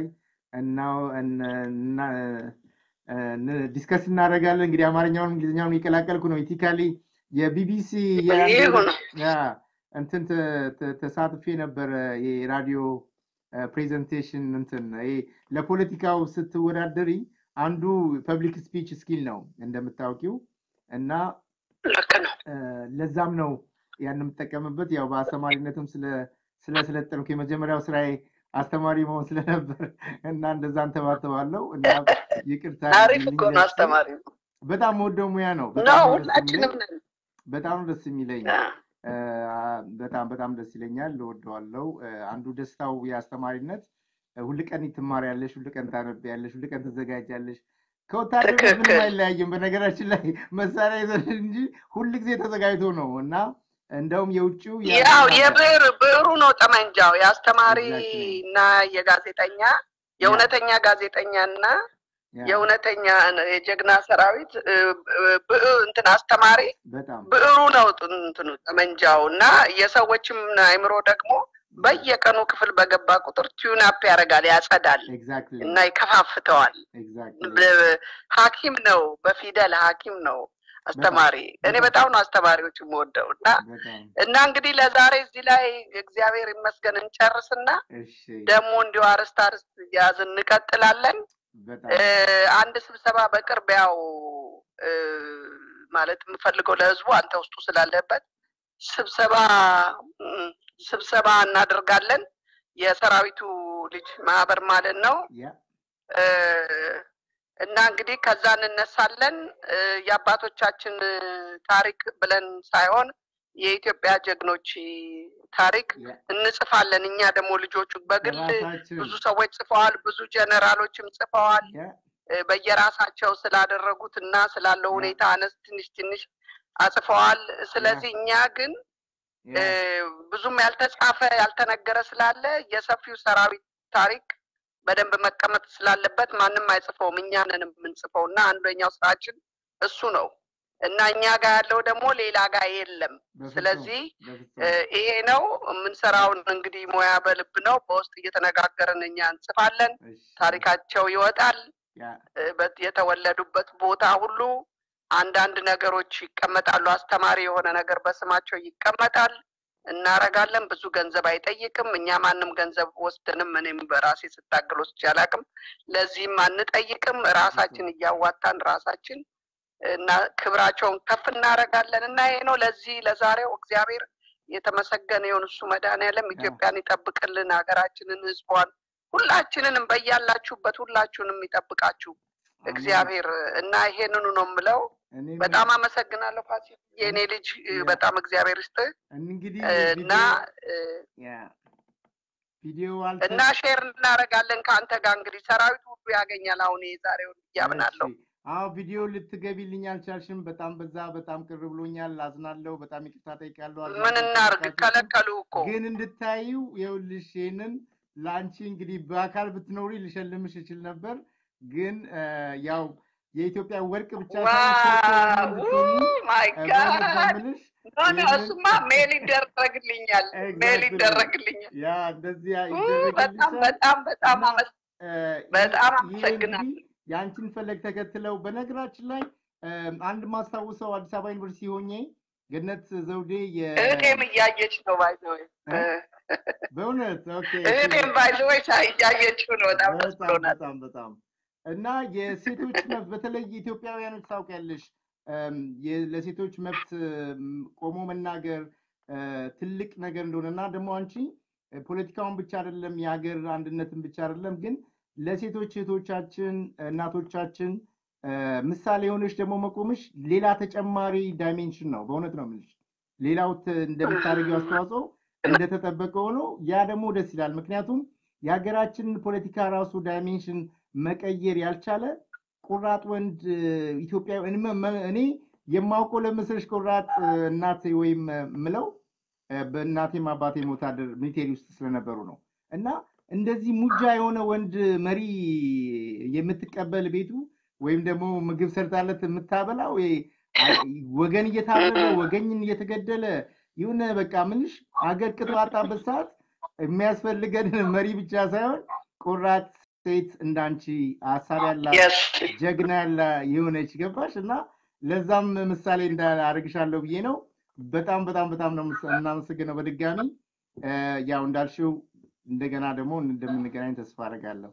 S2: ዲስከስ እናደርጋለን። እንግዲህ አማርኛውን እንግሊዝኛውን የቀላቀልኩ ነው። ኢቲካሊ የቢቢሲ እንትን ተሳትፌ ነበረ የራዲዮ ፕሬዘንቴሽን እንትን ለፖለቲካው ስትወዳደሪ አንዱ ፐብሊክ ስፒች ስኪል ነው እንደምታውቂው እና ለዛም ነው ያን የምጠቀምበት ያው በአስተማሪነትም ስለሰለጠንኩ የመጀመሪያው ስራዬ አስተማሪ መሆን ስለነበር እና እንደዛ እንተባተባለው እና ይቅርታ
S1: አሪፍ እኮ ነው አስተማሪ
S2: በጣም ወደው ሙያ ነው
S1: ሁላችንም
S2: በጣም ደስ የሚለኝ በጣም በጣም ደስ ይለኛል እወደዋለው አንዱ ደስታው የአስተማሪነት ሁል ቀን ትማሪያለሽ ሁል ቀን ታነቢያለሽ ሁል ቀን ትዘጋጃለሽ ከወታደር ምንም አይለያይም በነገራችን ላይ መሳሪያ ይዘን እንጂ ሁል ጊዜ ተዘጋጅቶ ነው እና እንደውም የውጭው
S1: ያው የብዕር ብዕሩ ነው ጠመንጃው የአስተማሪ እና የጋዜጠኛ የእውነተኛ ጋዜጠኛ እና የእውነተኛ የጀግና ሰራዊት እንትን አስተማሪ ብዕሩ ነው እንትኑ ጠመንጃው እና የሰዎችም አይምሮ ደግሞ በየቀኑ ክፍል በገባ ቁጥር ቲዩናፕ ያደርጋል፣ ያጸዳል እና ይከፋፍተዋል። ሐኪም ነው፣ በፊደል ሐኪም ነው አስተማሪ። እኔ በጣም ነው አስተማሪዎች የምወደው እና እና እንግዲህ ለዛሬ እዚህ ላይ እግዚአብሔር ይመስገን እንጨርስና ደግሞ እንዲሁ አርስት አርስት እያዝ እንቀጥላለን። አንድ ስብሰባ በቅርብ ያው ማለት የምፈልገው ለህዝቡ አንተ ውስጡ ስላለበት ስብሰባ እም፣ ስብሰባ እናደርጋለን። የሰራዊቱ ልጅ ማህበር ማለት ነው።
S2: ያ
S1: እ፣ እና እንግዲህ ከዛ እንነሳለን። እ፣ የአባቶቻችን እ፣ ታሪክ ብለን ሳይሆን የኢትዮጵያ ጀግኖች ታሪክ
S2: ያ
S1: እንጽፋለን። እኛ ደግሞ ልጆቹ በግል
S2: በራሳችን
S1: ብዙ ሰዎች ጽፈዋል፣ ብዙ ጀነራሎችም ጽፈዋል።
S2: ያ
S1: እ፣ በየራሳቸው ስላደረጉት እና ስላለው
S2: ያ
S1: ሁኔታ አነስ ትንሽ ትንሽ አጽፈዋል። ስለዚህ እኛ ግን እ፣
S2: ያ
S1: ብዙም ያልተጻፈ ያልተነገረ ስላለ የሰፊው ሰራዊት ታሪክ በደንብ መቀመጥ ስላለበት ማንም አይጽፈውም፣ እኛ ነን የምንጽፈው እና አንደኛው ስራችን እሱ ነው እና እኛ ጋር ያለው ደግሞ ሌላ ጋር የለም።
S2: በፍጹም
S1: ስለዚህ እ፣
S2: በፍጹም
S1: ይሄ ነው የምንሰራውን እንግዲህ ሙያ በልብ ነው። በውስጥ እየተነጋገርን እኛ እንጽፋለን።
S2: እሺ
S1: ታሪካቸው ይወጣል።
S2: ያ
S1: እ፣ በት- የተወለዱበት ቦታ ሁሉ አንዳንድ ነገሮች ይቀመጣሉ። አስተማሪ የሆነ ነገር በስማቸው ይቀመጣል። እናረጋለን። ብዙ ገንዘብ አይጠይቅም። እኛ ማንም ገንዘብ ወስደንም እኔም በራሴ ስታገል ወስጄ አላውቅም። ለዚህም አንጠይቅም። ራሳችን እያዋጣን ራሳችን እና ክብራቸውን ከፍ እናደርጋለን እና ይሄ ነው። ለዚህ ለዛሬው እግዚአብሔር የተመሰገነ ይሁን። እሱ መድኃኒዓለም ኢትዮጵያን ይጠብቅልን፣ ሀገራችንን፣ ህዝቧን፣ ሁላችንንም በያላችሁበት ሁላችሁንም ይጠብቃችሁ
S2: አሜን።
S1: እግዚአብሔር እና ይሄንኑ ነው የምለው።
S2: እኔም
S1: በጣም አመሰግናለሁ ፋሲል፣ የእኔ ልጅ እ፣
S2: ያ።
S1: በጣም እግዚአብሔር ይስጥህ
S2: እንግዲህ
S1: እ፣ እና
S2: ቪዲዮ
S1: እ፣
S2: ያ ቪዲዮ
S1: እና ሼር እናደርጋለን ከአንተ ጋር እንግዲህ ሰራዊቱ ሁሉ ያገኛል። አሁን የዛሬውን እያምናለሁ።
S2: እሺ። አዎ ቪዲዮ ልትገቢልኝ አልቻልሽም። በጣም በዛ በጣም ቅር ብሎኛል። አዝናለሁ። በጣም ይቅርታ ጠይቃለሁ።
S1: ምን እናርግ? ከለከሉ እኮ
S2: ግን እንድታዩ ይኸውልሽ ይሄንን ለአንቺ እንግዲህ በአካል ብትኖሪ ልሸልምሽ እችል ነበር። ግን እ፣ ያው የኢትዮጵያ ወርቅ ብቻ ሳይሆን ሶስት ወርቅ እንድትሆኚ፣
S1: ማይ
S2: እ፣ በእውነት ነው
S1: ጋድ
S2: የምልሽ።
S1: ኖ ኖ፣
S2: ይህንን-
S1: እሱማ ሜል ይደረግልኛል፣ ሜል
S2: Exactly.
S1: ይደረግልኛል።
S2: ያ እንደዚያ
S1: ኡ፣ በጣም
S2: ይደረግልሻል።
S1: በጣም በጣም
S2: እና
S1: አመስ
S2: እ፣
S1: በጣም
S2: ይህ
S1: አመሰግናለሁ።
S2: እንግዲህ የአንቺን ፈለግ ተከትለው በነገራችን ላይ እም፣ አንድ ማስታውሰው አዲስ አበባ ዩኒቨርሲቲ ሆኜ ገነት ዘውዴ የ-
S1: እህቴም እያየች ነው ባይዘወይ
S2: እ? በእውነት ኦኬ
S1: እህቴም ባይዘወይ እያየችው ነው። በጣም ደስ
S2: በጣም
S1: ብሎናል።
S2: በጣም በጣም እና የሴቶች መብት በተለይ ኢትዮጵያውያኖች ታውቂያለሽ እም፣ የ- ለሴቶች መብት እም፣ ቆሞ መናገር እ፣ ትልቅ ነገር እንደሆነ እና ደግሞ አንቺ እ፣ ፖለቲካውን ብቻ አይደለም የሀገር አንድነትን ብቻ አይደለም ግን ለሴቶች እህቶቻችን እናቶቻችን እ፣ ምሳሌ የሆነች ደግሞ መቆምሽ ሌላ ተጨማሪ ዳይሜንሽን ነው። በእውነት ነው የምልሽ። ሌላው ት- እንደምታደርጊው አስተዋጽኦ እንደተጠበቀ ሆኖ ያ ደግሞ ደስ ይላል። ምክንያቱም የሀገራችንን ፖለቲካ ራሱ ዳይሜንሽን መቀየር ያልቻለ ቁራጥ ወንድ እ፣ ኢትዮጵያዊ እኔ መ- እኔ የማውቀው ለምስልሽ ቁራጥ እ፣ እናት ወይም እ፣ ምለው እ፣ በእናቴም አባቴም ወታደር ሚሊቴሪ ውስጥ ስለነበሩ ነው እና እንደዚህ ሙጃ የሆነ ወንድ መሪ የምትቀበል ቤቱ ወይም ደግሞ ምግብ ሰርታለት የምታበላው ይሄ አይ- ወገን እየታረደ ወገኝን እየተገደለ ይሁን በቃ ምንሽ አገር ቅጥ ባጣበት ሰዓት የሚያስፈልገን መሪ ብቻ ሳይሆን ቁራጥ ሴት እንዳንቺ ሀሳብ ያላት
S1: የስ
S2: ጀግና ያለ የሆነች ገባሽ እና ለዛም ምሳሌ እንዳደርግሻለሁ ብዬ ነው። በጣም በጣም በጣም ነው የምስ- የምናመሰግነው በድጋሚ እ፣ ያው እንዳልሽው እንደገና ደግሞ እንደምንገናኝ ተስፋ አደርጋለሁ።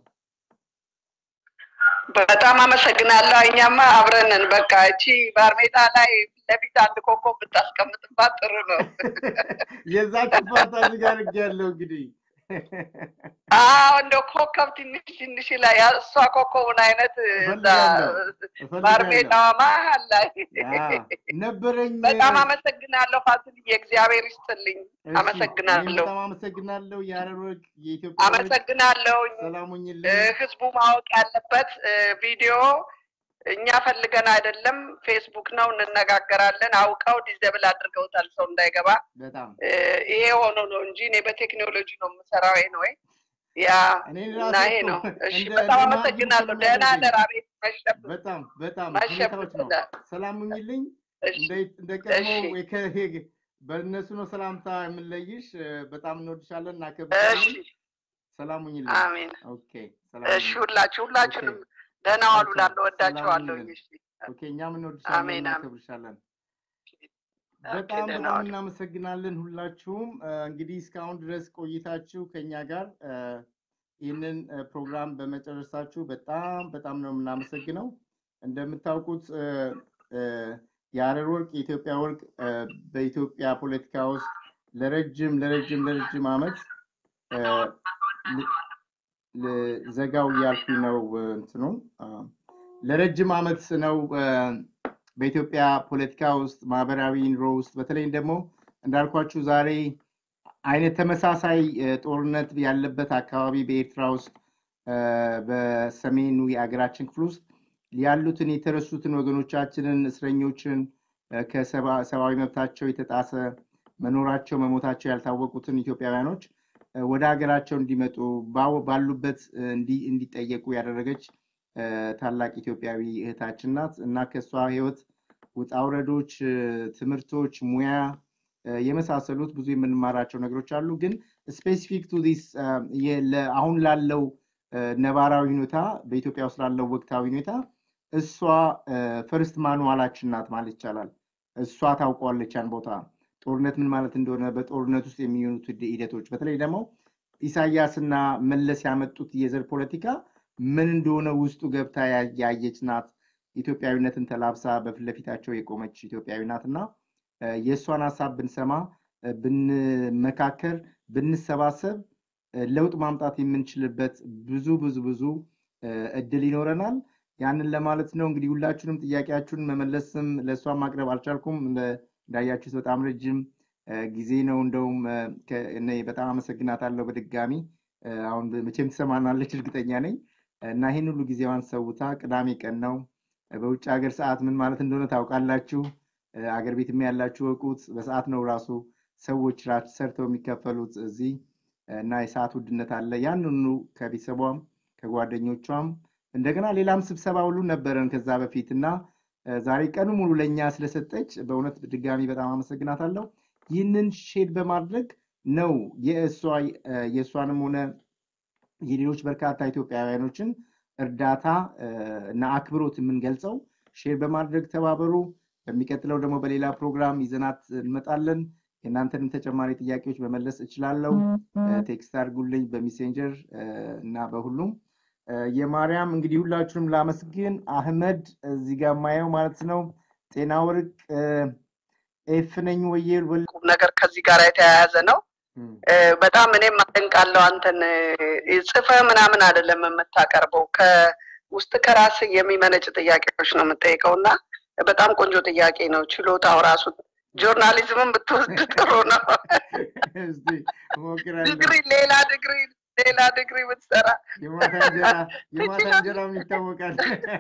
S1: በጣም አመሰግናለሁ። እኛማ አብረንን በቃ እቺ ባርሜታ ላይ ፊት ለፊት አንድ ኮከብ ብታስቀምጥባት ጥሩ ነው።
S2: የዛ ክፋታ እዚህ ጋር ያለው እንግዲህ
S1: አዎ እንደ ኮከብ ትንሽ ትንሽ ላይ ያ- እሷ ኮከቡን አይነት እዛ
S2: እፈልጋለሁ
S1: ባርሜታዋ መሀል ላይ
S2: ያ ነበረኝ።
S1: በጣም አመሰግናለሁ ፋሲልዬ፣ እግዚአብሔር ይስጥልኝ።
S2: እሺ፣
S1: አመሰግናለሁ።
S2: እኔም በጣም አመሰግናለሁ። የሀረር ወርቅ የኢትዮጵያ ወርቅ
S1: አመሰግናለሁ።
S2: ሰላም
S1: እ፣
S2: ሁኝልኝ።
S1: ህዝቡ ማወቅ ያለበት እ፣ ቪዲዮ እኛ ፈልገን አይደለም፣ ፌስቡክ ነው፣ እንነጋገራለን። አውቀው ዲዘብል አድርገውታል ሰው እንዳይገባ።
S2: በጣም
S1: እ፣ ይሄ ሆኖ ነው እንጂ እኔ በቴክኖሎጂ ነው የምሰራው። ይሄ ነው ወይ ያ
S2: እኔ
S1: እና
S2: ራሴ
S1: ይሄ
S2: እኮ
S1: ነው። እሺ
S2: እንደ
S1: በጣም
S2: እንደ
S1: አመሰግናለሁ።
S2: ማግኘት
S1: ደህና
S2: ስለሚያደርገኝ
S1: ደራ ቤት መሸብ
S2: በጣም በጣም
S1: መሸብ
S2: ሁኔታዎች ነው። ሰላም ሁኝልኝ።
S1: እሺ
S2: እንደ እንደ ቀድሞ
S1: እሺ
S2: ወይ ከ- በእነሱ ነው ሰላምታ የምንለይሽ። እ፣ በጣም እንወድሻለን፣
S1: እሺ
S2: እናከብርሻለን። ሰላም ሁኝልኝ።
S1: አሜን።
S2: ኦኬ፣ ሰላም
S1: እሺ
S2: ሁኝልኝ።
S1: ሁላችሁ
S2: ኦኬ፣
S1: ሁላችሁንም ደህና ዋሉ።
S2: መልካም
S1: ላለሁ
S2: ሰላም
S1: ወዳችኋለሁ።
S2: ሁኝልን።
S1: እሺ
S2: ኦኬ፣ እኛም እንወድሻለን፣
S1: አሜን አሜን።
S2: እናከብርሻለን።
S1: ኦኬ
S2: በጣም
S1: ደህና
S2: በጣም
S1: ዋሉ።
S2: እናመሰግናለን ሁላችሁም። እ፣ እንግዲህ እስካሁን ድረስ ቆይታችሁ ከኛ ጋር እ፣ ይህንን እ፣ ፕሮግራም በመጨረሳችሁ በጣም በጣም ነው የምናመሰግነው። እንደምታውቁት እ፣ እ፣ የሀረር ወርቅ የኢትዮጵያ ወርቅ እ፣ በኢትዮጵያ ፖለቲካ ውስጥ ለረጅም ለረጅም ለረጅም ዓመት እ፣ ል- ል- ዘጋው እያልኩኝ ነው እ፣ እንትኑ አ፣ ለረጅም ዓመት ነው እ፣ በኢትዮጵያ ፖለቲካ ውስጥ ማህበራዊ ኑሮ ውስጥ በተለይም ደግሞ እንዳልኳችሁ ዛሬ አይነት ተመሳሳይ እ፣ ጦርነት ያለበት አካባቢ በኤርትራ ውስጥ እ፣ በሰሜኑ የአገራችን ክፍል ውስጥ ያሉትን የተረሱትን ወገኖቻችንን እስረኞችን እ፣ ከሰባ- ሰብአዊ መብታቸው የተጣሰ መኖራቸው መሞታቸው ያልታወቁትን ኢትዮጵያውያኖች እ፣ ወደ ሀገራቸው እንዲመጡ ባው- ባሉበት እ፣ እንዲ- እንዲጠየቁ ያደረገች እ፣ ታላቅ ኢትዮጵያዊ እህታችን ናት እና ከእሷ ህይወት ውጣ ውረዶች፣ እ፣ ትምህርቶች፣ ሙያ እ፣ የመሳሰሉት ብዙ የምንማራቸው ነገሮች አሉ። ግን ስፔሲፊክ ቱ ዲስ አሁን ላለው እ፣ ነባራዊ ሁኔታ በኢትዮጵያ ውስጥ ላለው ወቅታዊ ሁኔታ እሷ ፈርስት ማኑዋላችን ናት ማለት ይቻላል። እሷ ታውቀዋለች ያን ቦታ ጦርነት ምን ማለት እንደሆነ በጦርነት ውስጥ የሚሆኑት ሂደ- ሂደቶች በተለይ ደግሞ ኢሳያስና መለስ ያመጡት የዘር ፖለቲካ ምን እንደሆነ ውስጡ ገብታ ያ- ያየች ናት። ኢትዮጵያዊነትን ተላብሳ በፊት ለፊታቸው የቆመች ኢትዮጵያዊ ናት እና እ፣ የእሷን ሀሳብ ብንሰማ እ፣ ብንመካከር፣ ብንሰባሰብ እ፣ ለውጥ ማምጣት የምንችልበት ብዙ ብዙ ብዙ እ፣ እድል ይኖረናል። ያንን ለማለት ነው። እንግዲህ ሁላችሁንም ጥያቄያችሁን መመለስም ለእሷን ማቅረብ አልቻልኩም። እንደ- እንዳያችሁት በጣም ረጅም እ፣ ጊዜ ነው። እንደውም እ፣ ከ- እኔ በጣም አመሰግናታለሁ በድጋሚ እ፣ አሁን መቼም ትሰማናለች እርግጠኛ ነኝ እና ይህን ሁሉ ጊዜዋን ሰውታ ቅዳሜ ቀን ነው እ፣ በውጭ ሀገር ሰዓት ምን ማለት እንደሆነ ታውቃላችሁ። እ፣ አገር ቤትም ያላችሁ እወቁት። በሰዓት ነው ራሱ ሰዎች ራ- ሰርተው የሚከፈሉት እዚህ እና የሰዓት ውድነት አለ። ያን ሁሉ ከቤተሰቧም ከጓደኞቿም እንደገና ሌላም ስብሰባ ሁሉ ነበረን ከዛ በፊት እና እ፣ ዛሬ ቀኑ ሙሉ ለእኛ ስለሰጠች በእውነት ድጋሚ በጣም አመሰግናታለሁ። ይህንን ሼድ በማድረግ ነው የእሷ እ፣ የእሷንም ሆነ የሌሎች በርካታ ኢትዮጵያውያኖችን እርዳታ እ፣ እና አክብሮት የምንገልጸው። ሼር በማድረግ ተባበሩ። በሚቀጥለው ደግሞ በሌላ ፕሮግራም ይዘናት እንመጣለን። የእናንተንም ተጨማሪ ጥያቄዎች መመለስ እችላለሁ። እ፣ ቴክስት አድርጉልኝ በሜሴንጀር እ፣ እና በሁሉም እ፣ የማርያም እንግዲህ ሁላችሁንም ላመስግን። አህመድ እዚህ ጋር ማየው ማለት ነው። ጤና ወርቅ እ፣ ኤፍ ነኝ ወየ ወል
S1: ቁም ነገር ከዚህ ጋር የተያያዘ ነው።
S2: እም፣
S1: እ፣ በጣም እኔም አደንቃለሁ አንተን እ፣ ጽፈህ ምናምን አይደለም የምታቀርበው ከውስጥ ከራስ የሚመነጭ ጥያቄዎች ነው የምጠይቀው እና በጣም ቆንጆ ጥያቄ ነው። ችሎታው ራሱ ጆርናሊዝምን ብትወስድ ጥሩ ነው።
S2: እስቲ እሞክራለሁ።
S1: ዲግሪ ሌላ ዲግሪ ሌላ ዲግሪ ብትሰራ
S2: የማታ እንጀራ የማታ እንጀራም ይታወቃል።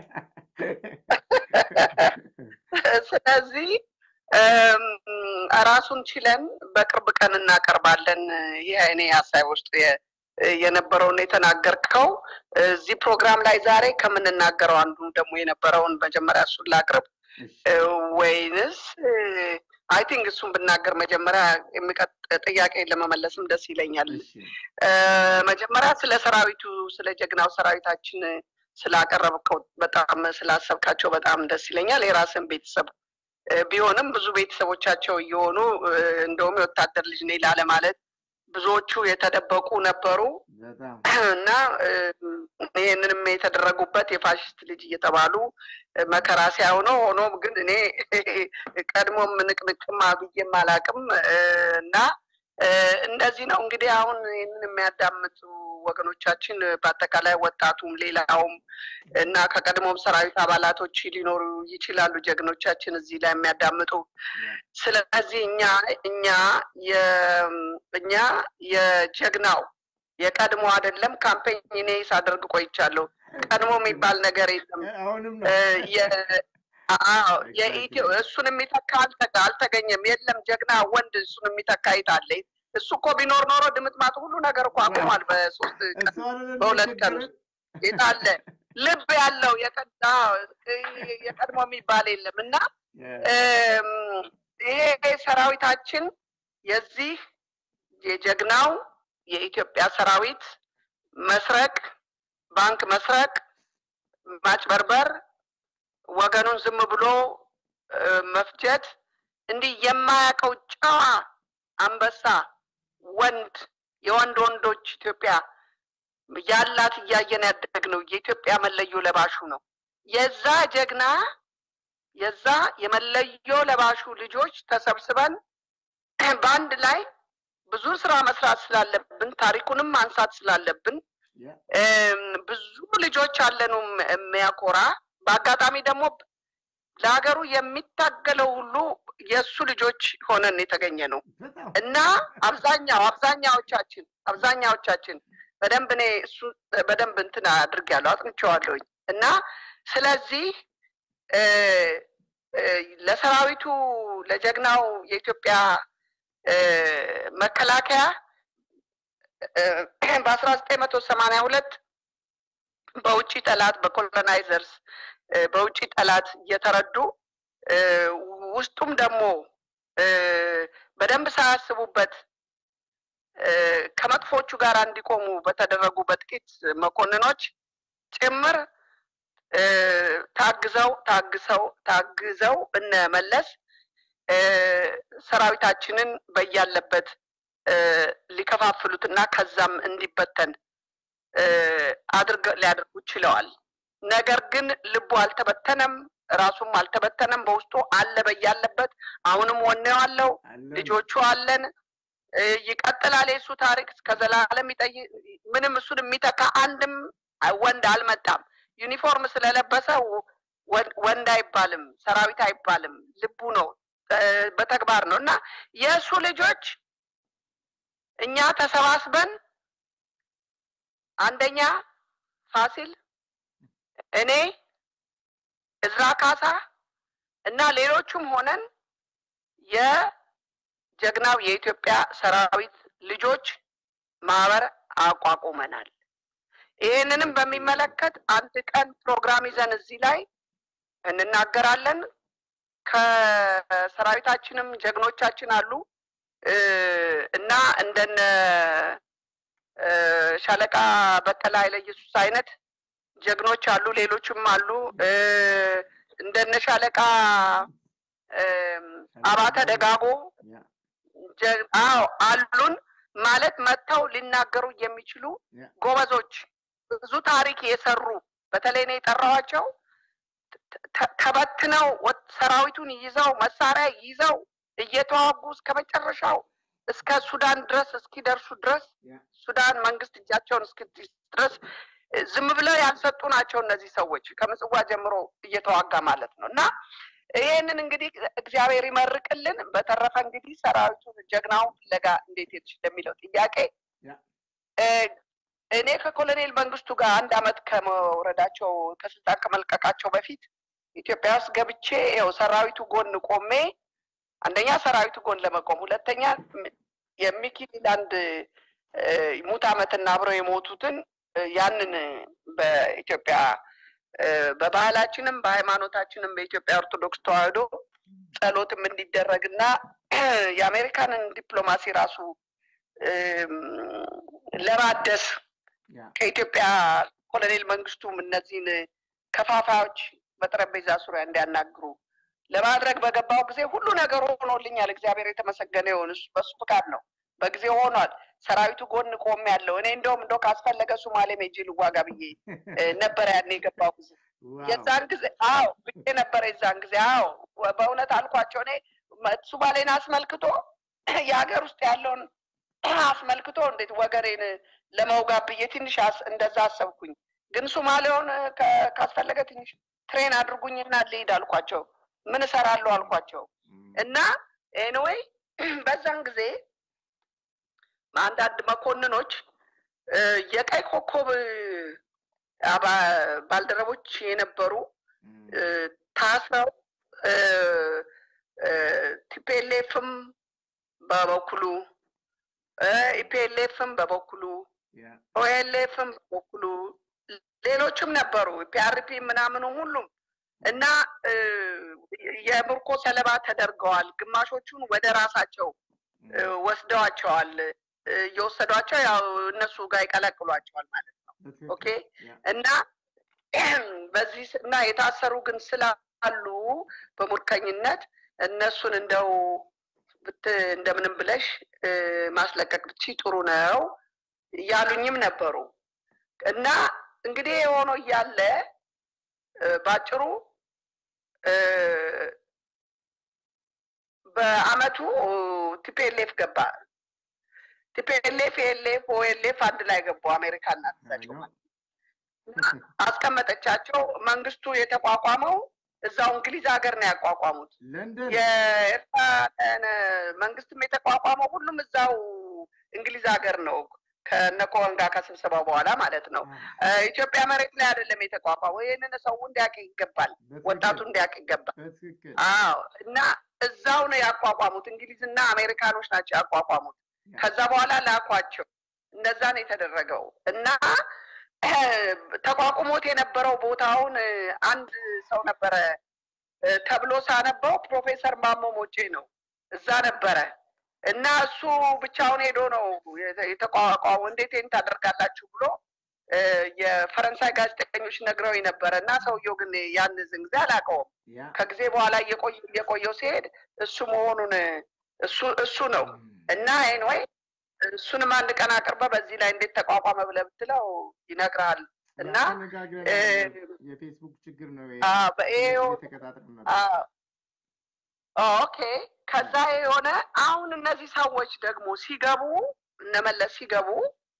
S1: ስለዚህ እም፣ ራሱን ችለን በቅርብ ቀን እናቀርባለን። ይህ እኔ ሀሳብ ውስጥ የ- የነበረውን የተናገርከው እዚህ ፕሮግራም ላይ ዛሬ ከምንናገረው አንዱ ደግሞ የነበረውን መጀመሪያ እሱን ላቅርብ
S2: እሺ፣
S1: እ፣ ወይንስ አይ ቲንክ እሱን ብናገር መጀመሪያ የሚቀጥ ጥያቄ ለመመለስም ደስ ይለኛል።
S2: እሺ፣
S1: እ፣ መጀመሪያ ስለ ሰራዊቱ ስለ ጀግናው ሰራዊታችን ስላቀረብከው በጣም ስላሰብካቸው በጣም ደስ ይለኛል። የራስን ቤተሰብ እ፣ ቢሆንም ብዙ ቤተሰቦቻቸው እየሆኑ እ፣ እንደውም የወታደር ልጅ ነኝ ላለማለት ብዙዎቹ የተደበቁ ነበሩ
S2: በጣም
S1: እና እ፣ ይህንንም የተደረጉበት የፋሽስት ልጅ እየተባሉ እ፣ መከራ ሲያሆነው ሆኖም ግን እኔ ቀድሞም ንቅንቅም ብዬም አላቅም እ፣ እና እ፣ እንደዚህ ነው እንግዲህ አሁን ይህንን የሚያዳምጡ ወገኖቻችን በአጠቃላይ ወጣቱም ሌላውም እና ከቀድሞም ሰራዊት አባላቶች ሊኖሩ ይችላሉ ጀግኖቻችን እዚህ ላይ የሚያዳምጡ ስለዚህ እኛ እኛ የ- እኛ የጀግናው የቀድሞ አይደለም ካምፔኝ እኔ ሳደርግ ቆይቻለሁ። ቀድሞ የሚባል ነገር የለም።
S2: አሁንም
S1: እ፣
S2: ነው
S1: የ- አዎ፣ የኢትዮ እሱን የሚተካ አልተ- አልተገኘም። የለም ጀግና ወንድ እሱን የሚተካ ይታለ እሱ እኮ ቢኖር ኖሮ ድምጥማጡ ሁሉ ነገር እኮ አቁሟል በሶስት ቀን
S2: እሱ አይደለም
S1: በሁለት ቀን
S2: የቸገረን?
S1: ውስጥ የታለ ልብ ያለው የቀዳ የቀድሞ የሚባል የለም እና እም፣ ይሄ ሰራዊታችን የዚህ የጀግናው የኢትዮጵያ ሰራዊት መስረቅ፣ ባንክ መስረቅ፣ ማጭበርበር፣ ወገኑን ዝም ብሎ እ፣ መፍጀት እንዲህ የማያውቀው ጨዋ አንበሳ ወንድ የወንድ ወንዶች ኢትዮጵያ ያላት እያየን ያደግነው የኢትዮጵያ መለዮ ለባሹ ነው። የዛ ጀግና የዛ የመለዮ ለባሹ ልጆች ተሰብስበን በአንድ ላይ ብዙ ስራ መስራት ስላለብን ታሪኩንም ማንሳት ስላለብን
S2: ያ
S1: እም፣ ብዙ ልጆች አለኑ የሚያኮራ በአጋጣሚ ደግሞ ለሀገሩ የሚታገለው ሁሉ የእሱ ልጆች ሆነን የተገኘ ነው
S2: በጣም
S1: እና አብዛኛው አብዛኛዎቻችን አብዛኛዎቻችን በደንብ እኔ እሱ በደንብ እንትን አድርጌያለሁ አጥንቼዋለሁኝ እና ስለዚህ እ እ ለሰራዊቱ ለጀግናው የኢትዮጵያ እ መከላከያ በአስራ ዘጠኝ መቶ ሰማንያ ሁለት በውጭ ጠላት በኮሎናይዘርስ እ በውጭ ጠላት እየተረዱ እ ውስጡም ደግሞ እ በደንብ ሳያስቡበት እ ከመጥፎቹ ጋር እንዲቆሙ በተደረጉ በጥቂት መኮንኖች ጭምር እ ታግዘው ታግሰው ታግዘው እነ መለስ እ ሰራዊታችንን በያለበት እ ሊከፋፍሉትና ከዛም እንዲበተን እ አድርገ ሊያደርጉ ችለዋል። ነገር ግን ልቡ አልተበተነም፣ ራሱም አልተበተነም። በውስጡ አለ በያለበት አሁንም ወኔው አለው።
S2: አለን
S1: ልጆቹ አለን። እ ይቀጥላል የእሱ ታሪክ እስከ ዘላለም ይጠይ ምንም እሱን የሚተካ አንድም ወንድ አልመጣም። ዩኒፎርም ስለለበሰ ወ- ወንድ ወንድ አይባልም፣ ሰራዊት አይባልም። ልቡ ነው እ በተግባር ነው እና የእሱ ልጆች እኛ ተሰባስበን አንደኛ ፋሲል፣ እኔ፣ እዝራ ካሳ እና ሌሎቹም ሆነን የጀግናው የኢትዮጵያ ሰራዊት ልጆች ማህበር አቋቁመናል። ይህንንም በሚመለከት አንድ ቀን ፕሮግራም ይዘን እዚህ ላይ እንናገራለን። ከሰራዊታችንም ጀግኖቻችን አሉ እ እና እንደነ እ ሻለቃ በቀለ ኃይለ ኢየሱስ አይነት ጀግኖች አሉ። ሌሎችም አሉ እ እንደነ ሻለቃ እም፣ አባተ ደጋጎ
S2: ያ
S1: ጀ- አዎ አሉን ማለት መጥተው ሊናገሩ የሚችሉ
S2: ያ
S1: ጎበዞች ብዙ ታሪክ የሰሩ በተለይ ነው የጠራዋቸው ተ- ተ- ተበትነው ወ- ሰራዊቱን ይዘው መሳሪያ ይዘው እየተዋጉ እስከ መጨረሻው እስከ ሱዳን ድረስ እስኪደርሱ ድረስ
S2: ያ
S1: ሱዳን መንግስት እጃቸውን እስክትይዝ ድረስ እ፣ ዝም ብለው ያልሰጡ ናቸው እነዚህ ሰዎች ከምጽዋ ጀምሮ እየተዋጋ ማለት ነው እና ይህንን እንግዲህ እግዚአብሔር ይመርቅልን። በተረፈ እንግዲህ ሰራዊቱን ጀግናውን ፍለጋ እንዴት ሄድሽ ለሚለው ጥያቄ
S2: ያ
S1: እ፣ እኔ ከኮሎኔል መንግስቱ ጋር አንድ አመት ከመውረዳቸው ከስልጣን ከመልቀቃቸው በፊት ኢትዮጵያ ውስጥ ገብቼ ይኸው ሰራዊቱ ጎን ቆሜ አንደኛ ሰራዊቱ ጎን ለመቆም ሁለተኛ ም- የሚኪላንድ እ፣ ሙት ዓመትና አብረው የሞቱትን እ፣ ያንን በኢትዮጵያ እ፣ በባህላችንም በሃይማኖታችንም በኢትዮጵያ ኦርቶዶክስ ተዋሕዶ ጸሎትም እንዲደረግና የአሜሪካንን ዲፕሎማሲ ራሱ እም፣ ለማደስ
S2: ያ
S1: ከኢትዮጵያ ኮሎኔል መንግስቱም እነዚህን ከፋፋዮች በጠረጴዛ ዙሪያ እንዲያናግሩ ለማድረግ በገባው ጊዜ ሁሉ ነገር ሆኖልኛል። እግዚአብሔር የተመሰገነ ይሁን። እሱ በሱ ፍቃድ ነው፣ በጊዜው ሆኗል። ሰራዊቱ ጎን ቆም ያለው እኔ እንደውም እንደው ካስፈለገ ሱማሌ ሜጄ ልዋጋ ብዬ እ፣ ነበረ ያኔ የገባው ጊዜ
S2: ዋው
S1: የዛን ጊዜ አዎ ብዬ ነበረ። የዛን ጊዜ አዎ በእውነት አልኳቸው። እኔ መ- ሱማሌን አስመልክቶ የሀገር ውስጥ ያለውን አስመልክቶ እንዴት ወገሬን ለመውጋት ብዬ ትንሽ አስ- እንደዛ አሰብኩኝ። ግን ሱማሌውን ከ- ካስፈለገ ትንሽ ትሬን አድርጉኝና ልሂድ አልኳቸው። ምን እሰራለሁ አልኳቸው።
S2: እም፣
S1: እና ኤኒዌይ በዛን ጊዜ አንዳንድ መኮንኖች እ፣ የቀይ ኮከብ አባ- ባልደረቦች የነበሩ
S2: እም፣
S1: እ፣ ታስረው እ፣ እ፣ ቲፒኤልኤፍም በበኩሉ እ፣ ኢፒኤልኤፍም በበኩሉ
S2: ያ
S1: ኦኤልኤፍም በበኩሉ ሌሎችም ነበሩ ፒአርፒ ምናምኑ ሁሉም እና እ፣ የምርኮ ሰለባ ተደርገዋል። ግማሾቹን ወደ ራሳቸው እ፣
S2: እም፣
S1: ወስደዋቸዋል። እ፣ እየወሰዷቸው ያው እነሱ ጋር ይቀላቅሏቸዋል ማለት ነው።
S2: በትክክል።
S1: ኦኬ
S2: ያ
S1: እና በዚህ ስ- እና የታሰሩ ግን ስላሉ በሙርከኝነት እነሱን እንደው ብት እንደምንም ብለሽ እ፣ ማስለቀቅ ብቻ ጥሩ ነው እያሉኝም ነበሩ። እና እንግዲህ የሆነው እያለ እ፣ ባጭሩ እ፣ በአመቱ ቲፒኤልኤፍ ገባ። ቲፒኤልኤፍ፣ ኤልኤፍ፣ ኦኤልኤፍ አንድ ላይ ገቡ። አሜሪካና እሳቸው
S2: አይ ነው።
S1: አስቀመጠቻቸው። መንግስቱ የተቋቋመው እዛው እንግሊዝ ሀገር ነው ያቋቋሙት።
S2: ለንደን
S1: የኤርትራ መንግስትም የተቋቋመው ሁሉም እዛው እንግሊዝ ሀገር ነው ከነ ኮኸን ጋር ከስብሰባው በኋላ ማለት ነው። እ፣ ኢትዮጵያ መሬት ላይ አይደለም የተቋቋመው። ይህንን ሰው እንዲያውቅ ይገባል፣ ወጣቱ እንዲያውቅ ይገባል።
S2: በትክክል
S1: አዎ እና እዛው ነው ያቋቋሙት። እንግሊዝና አሜሪካኖች ናቸው ያቋቋሙት። ከዛ በኋላ ላኳቸው። እንደዛ ነው የተደረገው እና እ፣ ተቋቁሞት የነበረው ቦታውን እ፣ አንድ ሰው ነበረ እ፣ ተብሎ ሳነበው ፕሮፌሰር ማሞ ሞጬ ነው እዛ ነበረ እና እሱ ብቻውን ሄዶ ነው የተ- የተቋቋመው። እንዴት ይህን ታደርጋላችሁ ብሎ እ፣ የፈረንሳይ ጋዜጠኞች ነግረው ነበረ እና ሰውየው ግን ያን ዝን ጊዜ አላውቀውም።
S2: ያ
S1: ከጊዜ በኋላ እየቆየ እየቆየው ሲሄድ እሱ መሆኑን እሱ እሱ ነው እና ኤንወይ እሱንም አንድ ቀን አቅርበ በዚህ ላይ እንዴት ተቋቋመ ብለህ ብትለው ይነግርሃል። እና
S2: ተነጋግረን
S1: እ፣
S2: የፌስቡክ ችግር ነው
S1: አ፣ በኤኦ
S2: የተቀጣጠር ነበር።
S1: አ፣ ኦኬ ከዛ የሆነ አሁን እነዚህ ሰዎች ደግሞ ሲገቡ እነመለስ ሲገቡ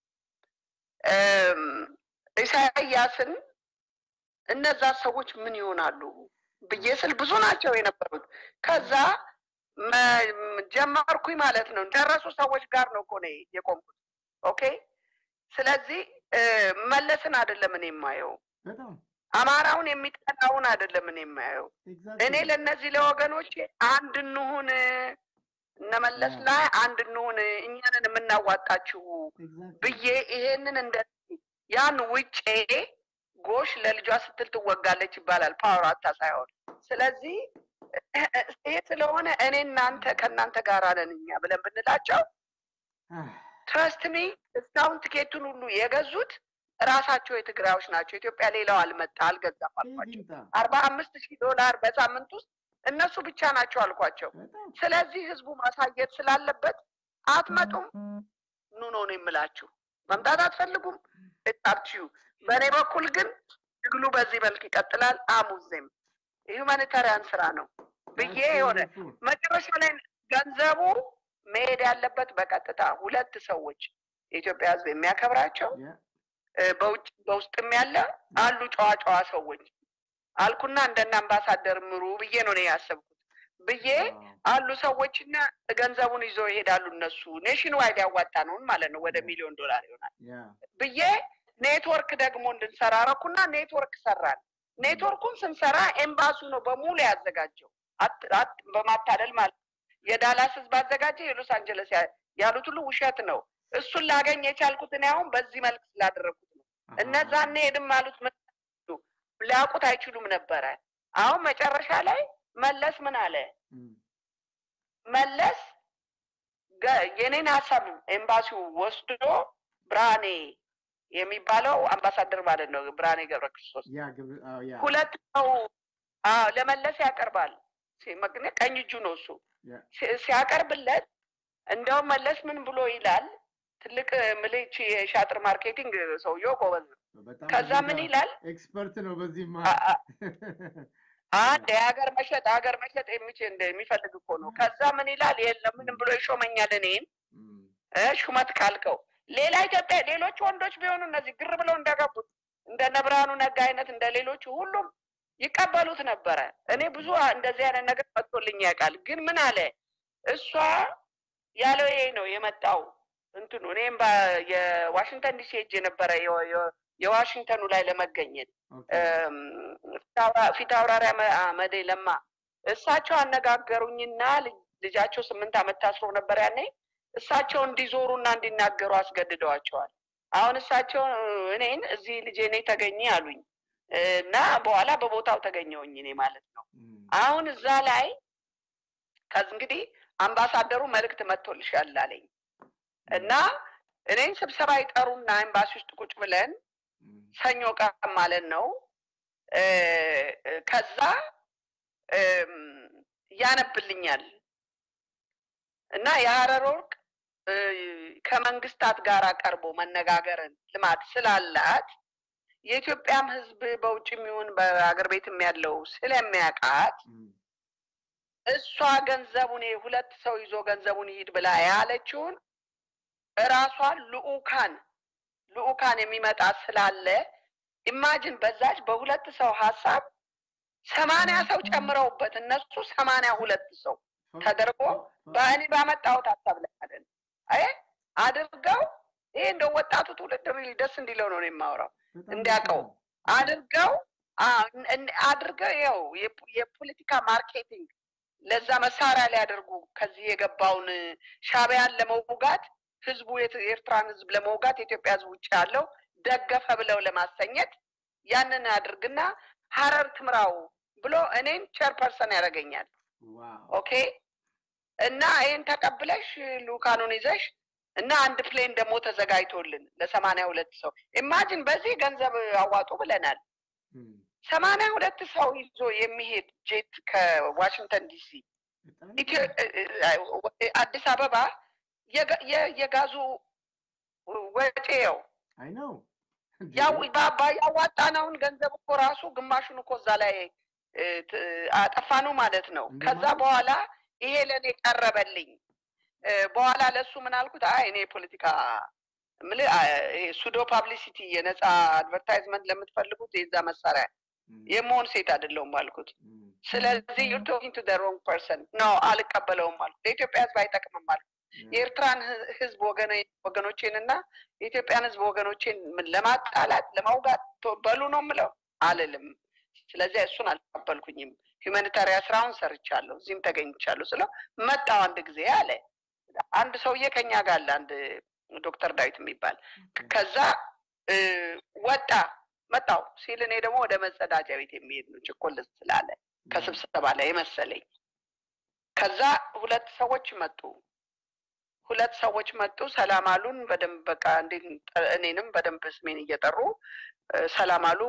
S1: እም፣ ኢሳያስን እነዛ ሰዎች ምን ይሆናሉ ብዬ ስል ብዙ ናቸው የነበሩት። ከዛ መ- ም- ጀመርኩኝ ማለት ነው። ደረሱ ሰዎች ጋር ነው እኮ እኔ የቆምኩት። ኦኬ ስለዚህ እ፣ መለስን አይደለም እኔ የማየው፣
S2: በጣም
S1: አማራውን የሚጠላውን አይደለም እኔ የማየው።
S2: ኤግዛክትሊ
S1: እኔ ለእነዚህ ለወገኖች አንድ እንሁን፣ እነመለስ
S2: ያ።
S1: ላይ አንድ እንሁን፣ እኛንን የምናዋጣችሁ
S2: ኤግዛክትሊ
S1: ብዬ ይሄንን እንደ ያን ውጬ ጎሽ ለልጇ ስትል ትወጋለች ይባላል። ፓወር አታ ሳይሆን ስለዚህ ይሄ ስለሆነ እኔ እናንተ ከእናንተ ጋር ነን እኛ ብለን ብንላቸው ትረስት ሚ እስካሁን ትኬቱን ሁሉ የገዙት እራሳቸው የትግራዮች ናቸው። ኢትዮጵያ ሌላው አልመጣ አልገዛም አልኳቸው።
S2: ይምጣ
S1: አርባ አምስት ሺህ ዶላር በሳምንት ውስጥ እነሱ ብቻ ናቸው አልኳቸው።
S2: በጣም
S1: ስለዚህ ህዝቡ ማሳየት ስላለበት አትመጡም፣ ኑ ነው ነው የምላችሁ። መምጣት አትፈልጉም እጣችሁ። በእኔ በኩል ግን ትግሉ በዚህ መልክ ይቀጥላል። አሙዜም የሁማኒታሪያን ስራ ነው ብዬ የሆነ መጨረሻ ላይ ገንዘቡ መሄድ ያለበት በቀጥታ ሁለት ሰዎች የኢትዮጵያ ህዝብ የሚያከብራቸው
S2: ያ
S1: እ፣ በውጭ በውስጥም ያለ አሉ ጨዋ ጨዋ ሰዎች አልኩና እንደነ አምባሳደር ምሩ ብዬ ነው እኔ ያሰብኩት ብዬ አሉ ሰዎችና ገንዘቡን ይዘው ይሄዳሉ። እነሱ ኔሽን ዋይድ ያዋጣ ነውን ማለት ነው ወደ ሚሊዮን ዶላር ይሆናል
S2: ያ
S1: ብዬ ኔትወርክ ደግሞ እንድንሰራ ረኩና ኔትወርክ ሰራን። ኔትወርኩን ስንሰራ ኤምባሱ ነው በሙሉ ያዘጋጀው አት- አት- በማታለል ማለት ነው። የዳላስ ህዝብ አዘጋጀ፣ የሎስ አንጀለስ ያ- ያሉት ሁሉ ውሸት ነው። እሱን ላገኝ የቻልኩት እኔ አሁን በዚህ መልክ ስላደረግኩት ነው። እነዛ እንሄድም አሉት ምን አሉ? ሊያውቁት አይችሉም ነበረ። አሁን መጨረሻ ላይ መለስ ምን አለ?
S2: እም፣
S1: መለስ ገ- የኔን ሀሳብ ኤምባሲው ወስዶ ብርሃኔ የሚባለው አምባሳደር ማለት ነው ብርሃኔ ገብረ ክርስቶስ
S2: ያ ግብ አዎ ያ
S1: ሁለት ሰው አዎ ለመለስ ያቀርባል። ሲ- መግነ- ቀኝ እጁ ነው እሱ
S2: ያ
S1: ሲ- ሲያቀርብለት እንደውም መለስ ምን ብሎ ይላል? ትልቅ ምልች የሻጥር ማርኬቲንግ ሰውየው ጎበዝ ነው።
S2: በጣም
S1: ከዛ
S2: በዚህ
S1: ምን
S2: ጋር
S1: ይላል?
S2: ኤክስፐርት ነው በዚህ
S1: አ- አ- አንድ የሀገር መሸጥ ሀገር መሸጥ የሚችል እንደ የሚፈልግ እኮ ነው። ከዛ ምን ይላል? የለም ምንም ብሎ ይሾመኛል እኔን እ ሹመት ካልከው ሌላ ኢትዮጵያ ሌሎች ወንዶች ቢሆኑ እነዚህ ግር ብለው እንደገቡት እንደነ ብርሃኑ ነጋ አይነት እንደ ሌሎቹ ሁሉም ይቀበሉት ነበረ። እኔ ብዙ እንደዚህ አይነት ነገር መጥቶልኝ ያውቃል። ግን ምን አለ እሷ ያለው ይሄ ነው የመጣው እንትኑ እኔም በ- የዋሽንግተን ዲሲ ሄጄ ነበረ የ- የ- የዋሽንግተኑ ላይ ለመገኘት እም፣ ፊታውራ- ፊት አውራሪ አመ- አመዴ ለማ እሳቸው አነጋገሩኝና ልጅ- ልጃቸው ስምንት ዓመት ታስሮ ነበር ያኔ እሳቸው እንዲዞሩና እንዲናገሩ አስገድደዋቸዋል። አሁን እሳቸው እኔን እዚህ ልጄ እኔ ተገኘ አሉኝ እና በኋላ በቦታው ተገኘውኝ እኔ ማለት ነው። አሁን እዛ ላይ ከዚህ እንግዲህ አምባሳደሩ መልእክት መጥቶልሻል አለኝ እና እኔን ስብሰባ ይጠሩና ኤምባሲ ውስጥ ቁጭ ብለን ሰኞ ቀን ማለት ነው እ፣ እ፣ ከዛ እም፣ ያነብልኛል እና የሀረር ወርቅ እ፣ ከመንግስታት ጋር ቀርቦ መነጋገርን ልማድ ስላላት የኢትዮጵያም ሕዝብ በውጭም ይሁን በአገር ቤትም ያለው ስለሚያውቃት
S2: እም፣
S1: እሷ ገንዘቡን ይሄ ሁለት ሰው ይዞ ገንዘቡን ይሂድ ብላ ያለችውን እራሷን ልኡካን ልኡካን የሚመጣ ስላለ ኢማጅን በዛች በሁለት ሰው ሀሳብ ሰማንያ ሰው ጨምረውበት እነሱ ሰማንያ ሁለት ሰው ተደርጎ በእኔ ባመጣሁት ሀሳብ ላይ ማለት ነው። አይ አድርገው ይሄ እንደው ወጣቱ ትውልድ ሪል ደስ እንዲለው ነው እኔ የማወራው
S2: በጣም
S1: እንዲያውቀው
S2: በጣም።
S1: አድርገው አ- እን- አድርገው ይኸው የፖ- የፖለቲካ ማርኬቲንግ ለዛ መሳሪያ ሊያደርጉ ከዚህ የገባውን ሻዕቢያን ለመውጋት ህዝቡ የት- የኤርትራን ህዝብ ለመውጋት የኢትዮጵያ ህዝብ ውጭ ያለው ደገፈ ብለው ለማሰኘት ያንን አድርግና ሀረር ትምራው ብሎ እኔን ቸርፐርሰን ያደርገኛል።
S2: ዋው
S1: ኦኬ እና ይህን ተቀብለሽ ልኡካኑን ይዘሽ እና አንድ ፕሌን ደግሞ ተዘጋጅቶልን ለሰማንያ ሁለት ሰው ኢማጂን በዚህ ገንዘብ አዋጡ ብለናል።
S2: እም፣
S1: ሰማንያ ሁለት ሰው ይዞ የሚሄድ ጄት ከዋሽንግተን ዲሲ
S2: በጣም
S1: ኢትዮ- እ- እ- አዲስ አበባ የጋ- የ- የጋዙ ወጪው
S2: አይ ነው
S1: ያው ባባ ያዋጣነውን ገንዘብ እኮ ራሱ ግማሹን እኮ እዛ ላይ እ፣ ት- አጠፋኑ ማለት ነው።
S2: እንደ
S1: ከዛ
S2: ማለት?
S1: በኋላ ይሄ ለእኔ ቀረበልኝ። እ፣ በኋላ ለእሱ ምን አልኩት? አይ እኔ ፖለቲካ ምል ሱዶ ፓብሊሲቲ የነፃ አድቨርታይዝመንት ለምትፈልጉት የዛ መሳሪያ
S2: እም፣
S1: የመሆን ሴት አይደለሁም አልኩት።
S2: እም፣
S1: ስለዚህ ዩር ቶኪንግ ቱ ሮንግ ፐርሰን ነው አልቀበለውም አልኩት። ለኢትዮጵያ ሕዝብ አይጠቅምም አልኩት። የኤርትራን ህ- ሕዝብ ወገኖ- ወገኖቼንና የኢትዮጵያን ሕዝብ ወገኖቼን ምን ለማጣላት ለማውጋት ቶ- በሉ ነው የምለው አልልም። ስለዚህ እሱን አልተቀበልኩኝም። ሁማኒታሪያን ስራውን ሰርቻለሁ፣ እዚህም ተገኝቻለሁ ስለው መጣው አንድ ጊዜ አለ። አንድ ሰውዬ ከኛ ጋር አለ፣ አንድ ዶክተር ዳዊት የሚባል ከዛ እ፣ ወጣ መጣው ሲል እኔ ደግሞ ወደ መጸዳጃ ቤት የሚሄድ ነው ችኮል ስላለ ከስብሰባ ላይ የመሰለኝ። ከዛ ሁለት ሰዎች መጡ። ሁለት ሰዎች መጡ፣ ሰላም አሉን። በደንብ በቃ እንዴት እኔንም በደንብ ስሜን እየጠሩ እ፣ ሰላም አሉ።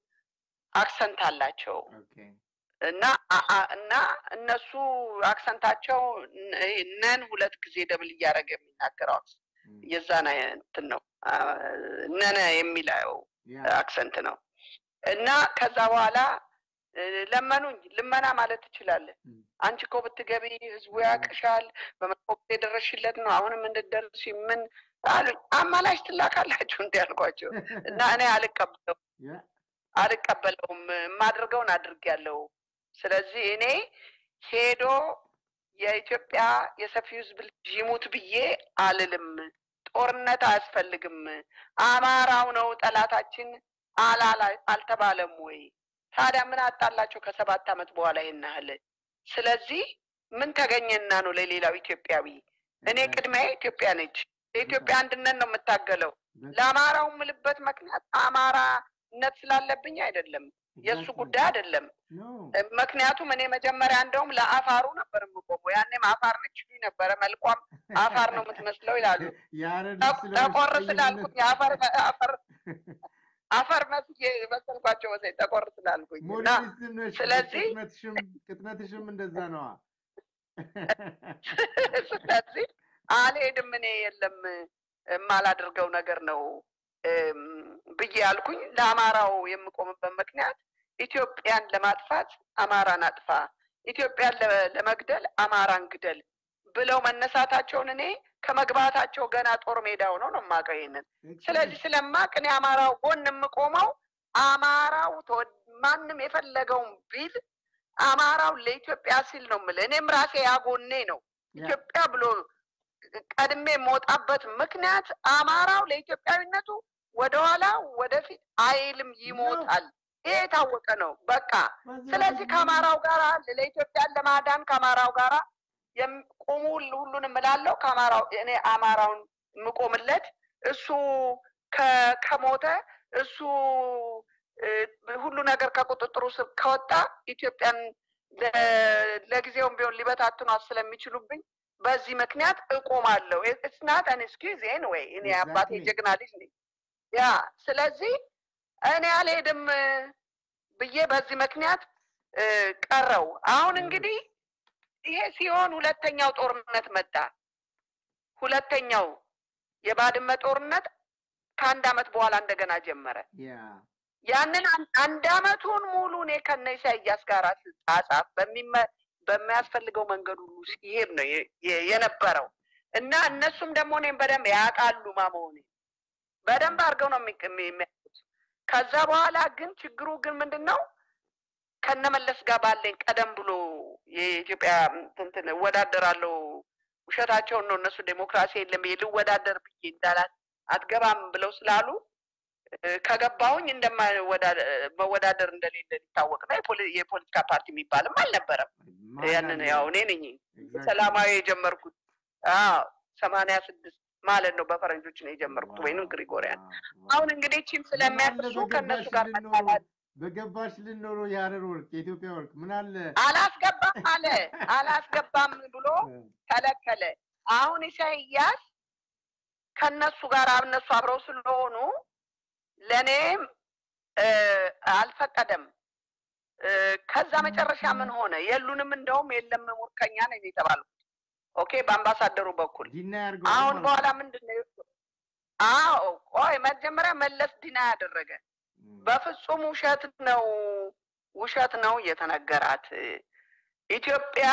S1: አክሰንት አላቸው
S2: ኦኬ
S1: እና አ- አ- እና እነሱ አክሰንታቸው ነ- ይሄ ነን ሁለት ጊዜ ደብል እያደረገ የሚናገረው አክሰንት
S2: እም፣
S1: የዛን እንትን ነው አ፣ ነነ የሚለው
S2: ያ
S1: አክሰንት ነው እና ከዛ በኋላ እ፣ ለመኑኝ። ልመና ማለት ትችላለህ።
S2: እም፣
S1: አንቺ እኮ ብትገቢ ህዝቡ ያቅሻል፣ በመጥፎ ጊዜ የደረስሽለት ነው። አሁንም እንድትደርሺ ምን አሉኝ። አማላሽ ትላካላችሁ እንዲ ያልኳቸው እና እኔ አልቀበለው
S2: ያ
S1: አልቀበለውም። የማድርገውን አድርጌያለሁ። ስለዚህ እኔ ሄዶ የኢትዮጵያ የሰፊው ህዝብ ልጅ ይሙት ብዬ አልልም። ጦርነት አያስፈልግም። አማራው ነው ጠላታችን አላላ አልተባለም ወይ? ታዲያ ምን አጣላቸው ከሰባት ዓመት በኋላ ይህን ያህል? ስለዚህ ምን ተገኘና ነው ለሌላው ኢትዮጵያዊ? እኔ ቅድሚያ ኢትዮጵያ ነች። የኢትዮጵያ አንድነት ነው የምታገለው። ለአማራው የምልበት ምክንያት አማራነት ስላለብኝ አይደለም፣ የእሱ ጉዳይ አይደለም።
S2: ኖ
S1: ምክንያቱም እኔ መጀመሪያ እንደውም ለአፋሩ ነበር የምቆመው። ያኔም አፋር ነች ይሉኝ ነበረ። መልኳም አፋር ነው የምትመስለው ይላሉ።
S2: ያረድ
S1: ጠ- ጠቆር ስላልኩኝ አፈር አፈር አፈር መስዬ መሰልኳቸው መሰለኝ ጠቆር ስላልኩኝ እና
S2: ሞዴሊስትም ነሽ
S1: ስለዚህ-
S2: ቅጥነትሽም ቅጥነትሽም እንደዛ ነዋ
S1: ስለዚህ አልሄድም እኔ የለም የማላደርገው ነገር ነው እም፣ ብዬ ያልኩኝ ለአማራው የምቆምበት ምክንያት ኢትዮጵያን ለማጥፋት አማራን አጥፋ፣ ኢትዮጵያን ለ- ለመግደል አማራን ግደል ብለው መነሳታቸውን እኔ ከመግባታቸው ገና ጦር ሜዳ ሆነው ነው የማውቀው ይሄንን። ስለዚህ ስለማቅ እኔ አማራው ጎን የምቆመው አማራው ተወ- ማንም የፈለገውን ቢል አማራው ለኢትዮጵያ ሲል ነው የምልህ። እኔም ራሴ ያጎኔ ነው ኢትዮጵያ ብሎ ቀድሜ የምወጣበት ምክንያት አማራው ለኢትዮጵያዊነቱ ወደኋላ ወደፊት አይልም፣ ይሞታል። ይሄ የታወቀ ነው። በቃ ስለዚህ ከአማራው ጋር ለኢትዮጵያን ለማዳን ከአማራው ጋር ቁሙ ሁሉንም እላለሁ። ከአማራው እኔ አማራውን የምቆምለት እሱ ከ- ከሞተ እሱ እ፣ ሁሉ ነገር ከቁጥጥሩ ስር ከወጣ ኢትዮጵያን ለ- ለጊዜውም ቢሆን ሊበታትኗት ስለሚችሉብኝ በዚህ ምክንያት እቆማለሁ። ኢትስ ናት አን ኤክስኪውዝ ኤኒዌይ እኔ አባቴ
S2: Exactly.
S1: ጀግና ልጅ ነኝ። ያ ስለዚህ እኔ አልሄድም እ፣ ብዬ በዚህ ምክንያት እ፣ ቀረው። አሁን እንግዲህ ይሄ ሲሆን ሁለተኛው ጦርነት መጣ። ሁለተኛው የባድመ ጦርነት ከአንድ አመት በኋላ እንደገና ጀመረ።
S2: ያ
S1: ያንን አን- አንድ አመቱን ሙሉ እኔ ከነ ኢሳያስ ጋር ስጻጻፍ በሚመ በሚያስፈልገው መንገድ ሁሉ ሲሄድ ነው የ- የ- የነበረው እና እነሱም ደግሞ እኔም በደንብ ያውቃሉ ማመሆኔ በደንብ አድርገው ነው የሚቅ- የሚ- የሚያውቁት። ከዛ በኋላ ግን ችግሩ ግን ምንድን ነው ከነመለስ ጋር ባለኝ ቀደም ብሎ የኢትዮጵያ እንትን እወዳደራለሁ ውሸታቸውን ነው እነሱ ዴሞክራሲ የለም ብዬ ልወዳደር ብዬ እንዳላት አትገባም ብለው ስላሉ እ፣ ከገባሁኝ እንደማወዳደር እንደሌለ ሊታወቅ ነው። የፖሊ- የፖለቲካ ፓርቲ የሚባልም አልነበረም።
S2: ማን
S1: ያንን
S2: አለ?
S1: ያው እኔ ነኝ
S2: Exactly.
S1: ሰላማዊ የጀመርኩት አዎ ሰማንያ ስድስት ማለት ነው በፈረንጆች ነው የጀመርኩት
S2: ዋው፣
S1: ወይንም ግሪጎሪያን።
S2: ዋው፣ ዋው።
S1: አሁን እንግዲህ ቺም ስለሚያቅሱ
S2: ምን አለ
S1: ከእነሱ ጋር
S2: በገባሽ
S1: መጣላት
S2: በገባሽ ልኖሮ የሀረር ወርቅ የኢትዮጵያ ወርቅ ምን አለ
S1: አላስገባም አለ አላስገባም ብሎ ከለከለ። አሁን ኢሳይያስ ከነሱ ጋር እነሱ አብረው ስለሆኑ ለእኔም እ፣ አልፈቀደም። እ፣ ከዛ መጨረሻ ምን ሆነ? የሉንም እንደውም የለም ሙርከኛ ነው የተባልኩት። ኦኬ በአምባሳደሩ በኩል
S2: ዲና ያርገው
S1: አሁን
S2: ማለት
S1: በኋላ
S2: ነው።
S1: ምንድን ነው? አዎ ቆይ መጀመሪያ መለስ ዲና ያደረገ
S2: ም፣
S1: በፍጹም ውሸት ነው፣ ውሸት ነው እየተነገራት ኢትዮጵያ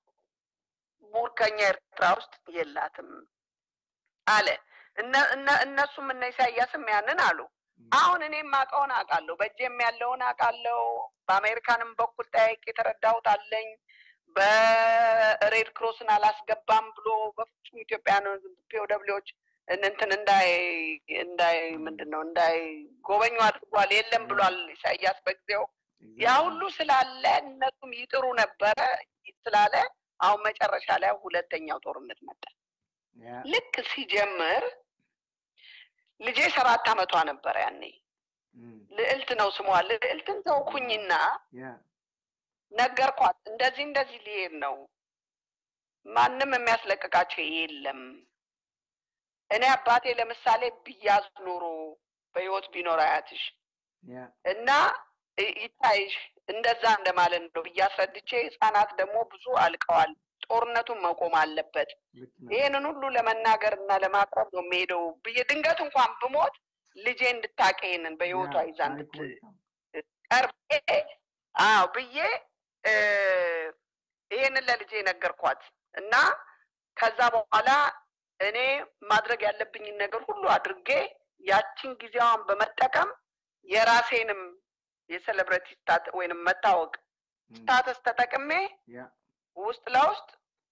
S1: ሙርከኛ ኤርትራ ውስጥ የላትም አለ። እነ- እነ- እነሱም እነ ኢሳያስም ያንን አሉ።
S2: ም፣
S1: አሁን እኔም አውቀውን አውቃለሁ፣ በእጄም ያለውን አውቃለሁ። በአሜሪካንም በኩል ጠያቄ የተረዳሁት አለኝ። በሬድ ክሮስን አላስገባም ብሎ በፍጹም ኢትዮጵያን ፒኦደብሊዎች እንትን እንዳይ እንዳይ ምንድን ነው እንዳይ ጎበኙ አድርጓል። የለም ብሏል ኢሳያስ በጊዜው። ያ
S2: exactly.
S1: ሁሉ ስላለ እነሱም ይጥሩ ነበረ ስላለ አሁን መጨረሻ ላይ ሁለተኛው ጦርነት መጣ።
S2: ያ፣
S1: ልክ ሲጀምር ልጄ ሰባት አመቷ ነበረ ያኔ።
S2: ም፣
S1: ልዕልት ነው ስሟ። ልዕልትን ተውኩኝና
S2: ያ፣
S1: ነገርኳት። እንደዚህ እንደዚህ ሊሄድ ነው፣ ማንም የሚያስለቅቃቸው የለም። እኔ አባቴ ለምሳሌ ብያዝ ኖሮ በህይወት ቢኖር አያትሽ
S2: ያ፣
S1: እና ይ- ይታይሽ እንደዛ እንደማለት ነው ብዬ አስረድቼ፣ ህጻናት ደግሞ ብዙ አልቀዋል፣ ጦርነቱን መቆም አለበት።
S2: ልክ ነው።
S1: ይህንን ሁሉ ለመናገር እና ለማቅረብ ነው የሚሄደው ብዬ ድንገት እንኳን ብሞት ልጄ እንድታቀ ይሄንን በህይወቷ
S2: ያ፣
S1: ይዛ
S2: ታሪክ
S1: እንድት
S2: መልካም።
S1: ቀርቤ አዎ ብዬ እ፣ ይሄንን ለልጄ ነገርኳት እና ከዛ በኋላ እኔ ማድረግ ያለብኝን ነገር ሁሉ አድርጌ ያችን ጊዜዋን በመጠቀም የራሴንም የሴሌብሬቲ ስታት ወይንም መታወቅ
S2: ም፣
S1: ስታተስ ተጠቅሜ
S2: ያ፣
S1: ውስጥ ለውስጥ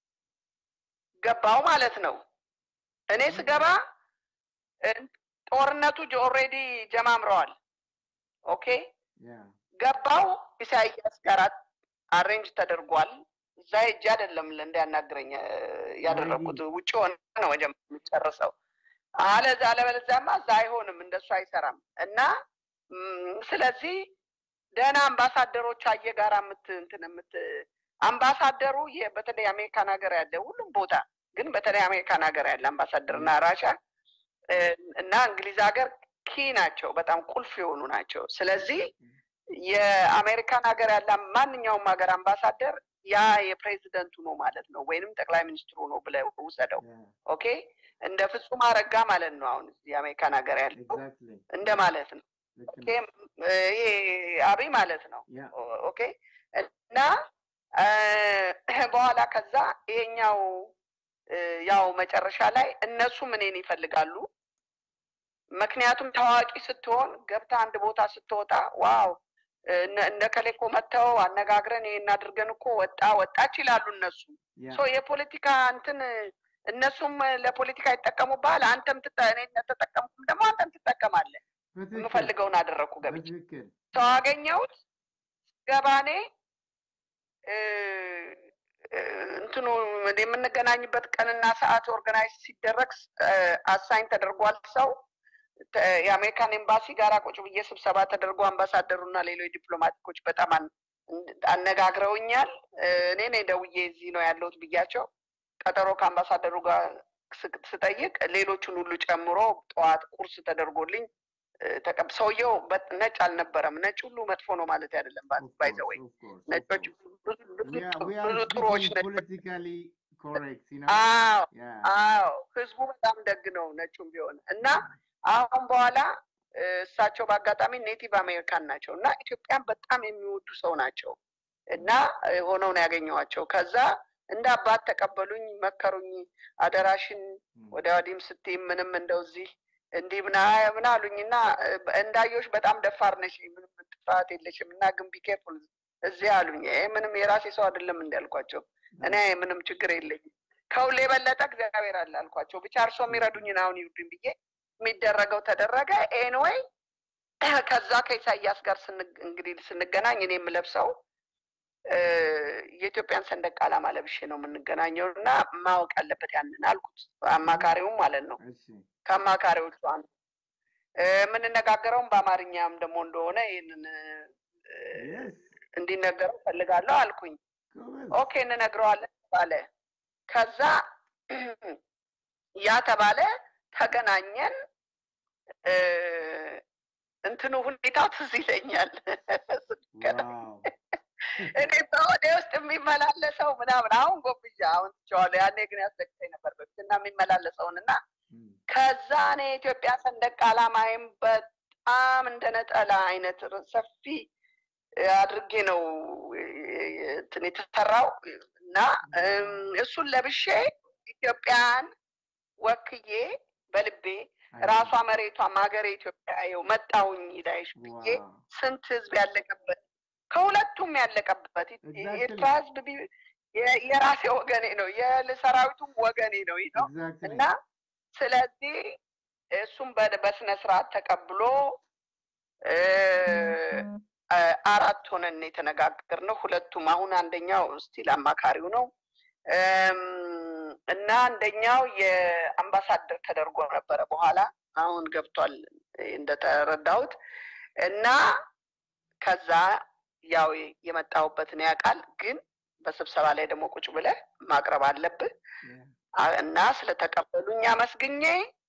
S1: ገባው ማለት ነው። እኔ ስገባ እ፣ ጦርነቱ ኦልሬዲ ጀማምረዋል። ኦኬ
S2: ያ፣
S1: ገባው ኢሳያስ ጋር አሬንጅ ተደርጓል። እዛ ሄጄ አይደለም እንዲያናግረኝ እ፣ ያደረግኩት ውጭ ሆነ ነው መጀመሪያ የሚጨርሰው። አለዛ አለበለዚያማ እዛ አይሆንም፣ እንደሱ አይሰራም። እና ም፣ ስለዚህ ደህና አምባሳደሮች አየ ጋር የምት እንትን የምት አምባሳደሩ የ- በተለይ አሜሪካን ሀገር ያለ ሁሉም ቦታ ግን በተለይ አሜሪካን ሀገር ያለ አምባሳደር እና ራሻ እ፣ እና እንግሊዝ ሀገር ኪ ናቸው፣ በጣም ቁልፍ የሆኑ ናቸው። ስለዚህ የአሜሪካን ሀገር ያለ ማንኛውም ሀገር አምባሳደር ያ የፕሬዚደንቱ ነው ማለት ነው፣ ወይንም ጠቅላይ ሚኒስትሩ ነው ብለህ ውሰደው።
S2: ያ፣
S1: ኦኬ እንደ ፍጹም አረጋ ማለት ነው። አሁን እዚህ የአሜሪካን ሀገር ያለው
S2: exactly።
S1: እንደ ማለት ነው።
S2: ልክ
S1: ኦኬ
S2: ነው።
S1: ይሄ አብይ ማለት ነው።
S2: ያ፣
S1: ኦ- ኦኬ እና እ፣ በኋላ ከዛ ይሄኛው እ፣ ያው መጨረሻ ላይ እነሱም እኔን ይፈልጋሉ። ምክንያቱም ታዋቂ ስትሆን ገብታ አንድ ቦታ ስትወጣ ዋው እነ እነ ከሌ እኮ መጥተው አነጋግረን ይሄን አድርገን እኮ ወጣ ወጣች ይላሉ እነሱ።
S2: ያ፣
S1: ሶ የፖለቲካ እንትን እነሱም ለፖለቲካ ይጠቀሙብሃል። አንተም ትጠ እኔ ተጠቀምኩም ደግሞ አንተም ትጠቀማለህ።
S2: በትክክል፣
S1: የምፈልገውን አደረግኩ ገብቼ
S2: በትክክል።
S1: ሰው አገኘሁት ገባኔ እ፣ እ፣ እንትኑ የምንገናኝበት ቀንና ሰዓት ኦርጋናይዝ ሲደረግ አሳይን ተደርጓል። ሰው ተ- የአሜሪካን ኤምባሲ ጋር ቁጭ ብዬ ስብሰባ ተደርጎ አምባሳደሩ እና ሌሎች ዲፕሎማቲኮች በጣም አን- አነጋግረውኛል። እ፣ እኔ ነኝ ደውዬ እዚህ ነው ያለሁት ብያቸው ቀጠሮ ከአምባሳደሩ ጋር ስ- ስጠይቅ ሌሎቹን ሁሉ ጨምሮ ጠዋት ቁርስ ተደርጎልኝ እ፣ ተቀብ ሰውየው በ- ነጭ አልነበረም። ነጭ ሁሉ መጥፎ ነው ማለት አይደለም።
S2: Of course,
S1: ባይዘወይ
S2: of course, of
S1: ነጮች
S2: course.
S1: ብዙ ብዙ
S2: We are, we
S1: ብዙ
S2: are
S1: ጥሩዎች
S2: speaking
S1: ነጮች
S2: politically correct, you know?
S1: አዎ
S2: Yeah.
S1: አዎ ህዝቡ በጣም ደግ ነው ነጩም ቢሆን እና አሁን በኋላ እሳቸው በአጋጣሚ ኔቲቭ አሜሪካን ናቸው እና ኢትዮጵያን በጣም የሚወዱ ሰው ናቸው እና ሆነው ነው ያገኘኋቸው። ከዛ እንደ አባት ተቀበሉኝ፣ መከሩኝ። አደራሽን ወዲያ ወዲህም ስትይ ምንም እንደዚህ እንዲህ ምና ምን አሉኝ እና እንዳየሁሽ በጣም ደፋር ነሽ፣ ምንም ጥፋት የለሽም እና ግን ቢኬርፉል እዚህ አሉኝ። ይሄ ምንም የራሴ ሰው አይደለም እንዳልኳቸው እኔ ምንም ችግር የለኝም ከሁሌ የበለጠ እግዚአብሔር አለ አልኳቸው። ብቻ እርሶ የሚረዱኝን አሁን ይውዱኝ ብዬ የሚደረገው ተደረገ። ኤንወይ ከዛ ከኢሳያስ ጋር እንግዲህ ስንገናኝ እኔ የምለብሰው የኢትዮጵያን ሰንደቅ ዓላማ ለብሼ ነው የምንገናኘው እና ማወቅ አለበት ያንን አልኩት። አማካሪውም ማለት ነው ከአማካሪዎቹ አንዱ የምንነጋገረውም በአማርኛም ደግሞ እንደሆነ ይህንን እንዲነገረው ፈልጋለሁ አልኩኝ። ኦኬ እንነግረዋለን ተባለ። ከዛ ያ ተባለ፣ ተገናኘን። እንትኑ ሁኔታው ትዝ ይለኛል። እኔ በወደ ውስጥ የሚመላለሰው ምናምን አሁን ጎብዣ አሁን ትቼዋለሁ። ያኔ ግን ያስደቅተኝ ነበር በፊት እና የሚመላለሰውን እና ከዛ እኔ የኢትዮጵያ ሰንደቅ ዓላማይም በጣም እንደ ነጠላ አይነት ሰፊ አድርጌ ነው እንትን የተሰራው እና እሱን ለብሼ ኢትዮጵያን ወክዬ በልቤ ራሷ መሬቷም ሀገሬ ኢትዮጵያ ይኸው መጣሁኝ ላይሽ ብዬ ስንት ህዝብ ያለቀበት ከሁለቱም ያለቀበት የኤርትራ ህዝብ የራሴ ወገኔ ነው፣ የሰራዊቱም ወገኔ ነው ነው እና ስለዚህ እሱም በስነ ስርዓት ተቀብሎ አራት ሆነን የተነጋገርነው ሁለቱም። አሁን አንደኛው ስቲል አማካሪው ነው እና አንደኛው የአምባሳደር ተደርጎ ነበረ። በኋላ አሁን ገብቷል እንደተረዳሁት እና ከዛ ያው የመጣሁበትን ያውቃል። ግን በስብሰባ ላይ ደግሞ ቁጭ ብለህ ማቅረብ አለብህ እና ስለተቀበሉኝ አመስግኜ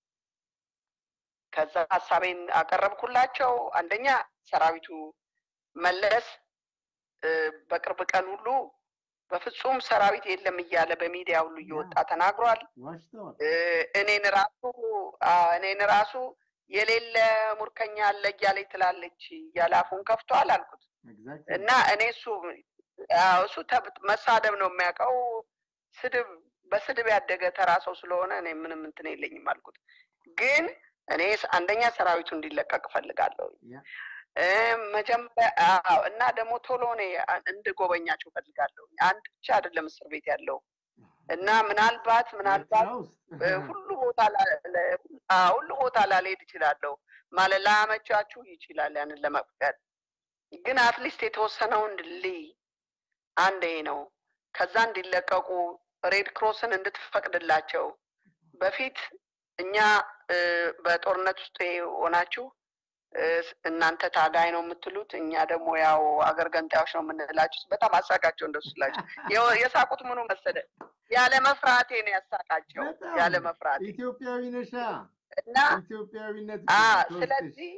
S1: ከዛ ሀሳቤን አቀረብኩላቸው። አንደኛ ሰራዊቱ መለስ በቅርብ ቀን ሁሉ በፍጹም ሰራዊት የለም እያለ በሚዲያ ሁሉ እየወጣ ተናግሯል። እኔን ራሱ እኔን ራሱ የሌለ ሙርከኛ አለ እያለች ትላለች እያለ አፉን ከፍቷል አልኩት እና እኔ እሱ እሱ መሳደብ ነው የሚያውቀው ስድብ በስድብ ያደገ ተራ ሰው ስለሆነ እኔ ምንም እንትን የለኝም አልኩት። ግን እኔ አንደኛ ሰራዊቱ እንዲለቀቅ እፈልጋለሁ መጀመሪያ እና ደግሞ ቶሎ እኔ እንድጎበኛቸው እፈልጋለሁ። አንድ ብቻ አይደለም እስር ቤት ያለው እና ምናልባት ምናልባት ሁሉ ቦታ ሁሉ ቦታ ላልሄድ እችላለሁ ማለት ላመቻችሁ ይችላል ያንን ለመፍቀድ ግን አትሊስት የተወሰነውን ልይ አንዴ ነው። ከዛ እንዲለቀቁ ሬድ ክሮስን እንድትፈቅድላቸው በፊት እኛ በጦርነት ውስጥ ሆናችሁ እናንተ ታጋይ ነው የምትሉት፣ እኛ ደግሞ ያው አገር ገንጣዮች ነው የምንላችሁ። በጣም አሳቃቸው እንደሱ ስላቸው የሳቁት ምኑ መሰለ ያለ መፍራቴ ነው ያሳቃቸው። ያለ መፍራቴ
S2: ኢትዮጵያዊ ነሻ
S1: እና
S2: ኢትዮጵያዊነት
S1: ስለዚህ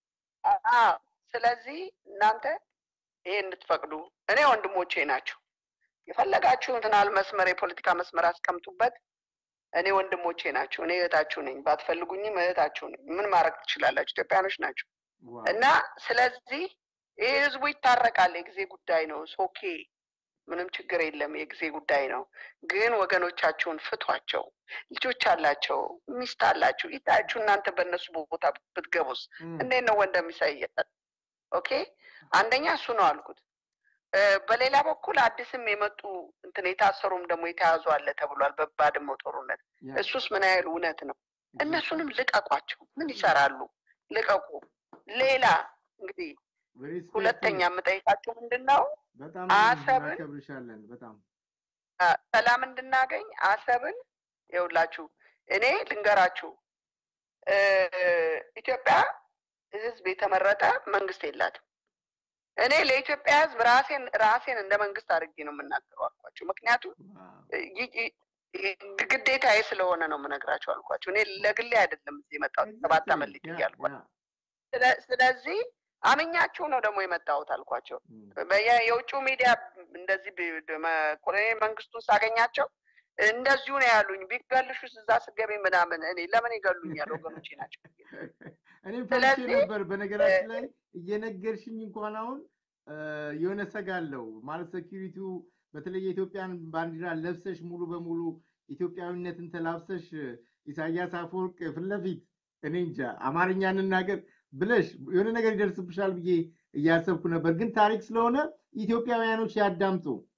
S1: ስለዚህ እናንተ ይሄ እንድትፈቅዱ እኔ ወንድሞቼ ናቸው። የፈለጋችሁትን አል መስመር የፖለቲካ መስመር አስቀምጡበት። እኔ ወንድሞቼ ናቸው። እኔ እህታችሁ ነኝ። ባትፈልጉኝም እህታችሁ ነኝ። ምን ማድረግ ትችላላችሁ? ኢትዮጵያኖች ናቸው እና ስለዚህ ይህ ህዝቡ ይታረቃል። የጊዜ ጉዳይ ነው። ኦኬ ምንም ችግር የለም። የጊዜ ጉዳይ ነው። ግን ወገኖቻችሁን ፍቷቸው። ልጆች አላቸው፣ ሚስት አላችሁ። ይታያችሁ እናንተ በእነሱ ቦታ ብትገቡስ እንዴት ነው ወንድም ይሳያል? ኦኬ አንደኛ እሱ ነው አልኩት። በሌላ በኩል አዲስም የመጡ እንትን የታሰሩም ደግሞ የተያዙ አለ ተብሏል በባድመው ጦርነት። እሱስ ምን ያህል እውነት ነው? እነሱንም ልቀቋቸው። ምን ይሰራሉ? ልቀቁ። ሌላ እንግዲህ ሁለተኛ የምጠይቃቸው ምንድን ነው አሰብን
S2: በጣም
S1: ሰላም እንድናገኝ አሰብን ይኸውላችሁ፣ እኔ ልንገራችሁ፣ ኢትዮጵያ ህዝብ የተመረጠ መንግስት የላትም። እኔ ለኢትዮጵያ ህዝብ ራሴን ራሴን እንደ መንግስት አድርጌ ነው የምናገረው አልኳቸው። ምክንያቱም ግዴታዬ ስለሆነ ነው የምነግራቸው አልኳቸው። እኔ ለግሌ አይደለም እዚህ የመጣሁት ሰባት ዓመት ልጅ እያልኳቸው። ስለዚህ አምኛችሁ ነው ደግሞ የመጣሁት አልኳቸው። የውጭው ሚዲያ እንደዚህ ኮሎኔል መንግስቱን ሳገኛቸው እንደዚሁ ነው ያሉኝ። ቢገልሹስ እዛ ስገቢ ምናምን እኔ ለምን ይገሉኛል? ወገኖቼ ናቸው።
S2: እኔም ፈርቼ
S1: ስለዚህ
S2: ነበር። በነገራችን ላይ እየነገርሽኝ እንኳን አሁን እየነገርሽኝ እንኳን አሁን የሆነ ሰጋለው ማለት ሴኪሪቲው በተለይ የኢትዮጵያን ባንዲራ ለብሰሽ ሙሉ በሙሉ ኢትዮጵያዊነትን ተላብሰሽ ኢሳያስ አፈወርቅ ፊት ለፊት እኔ እንጃ አማርኛ እንናገር ብለሽ የሆነ ነገር ይደርስብሻል ብዬ እያሰብኩ ነበር። ግን ታሪክ ስለሆነ ኢትዮጵያውያኖች ያዳምጡ።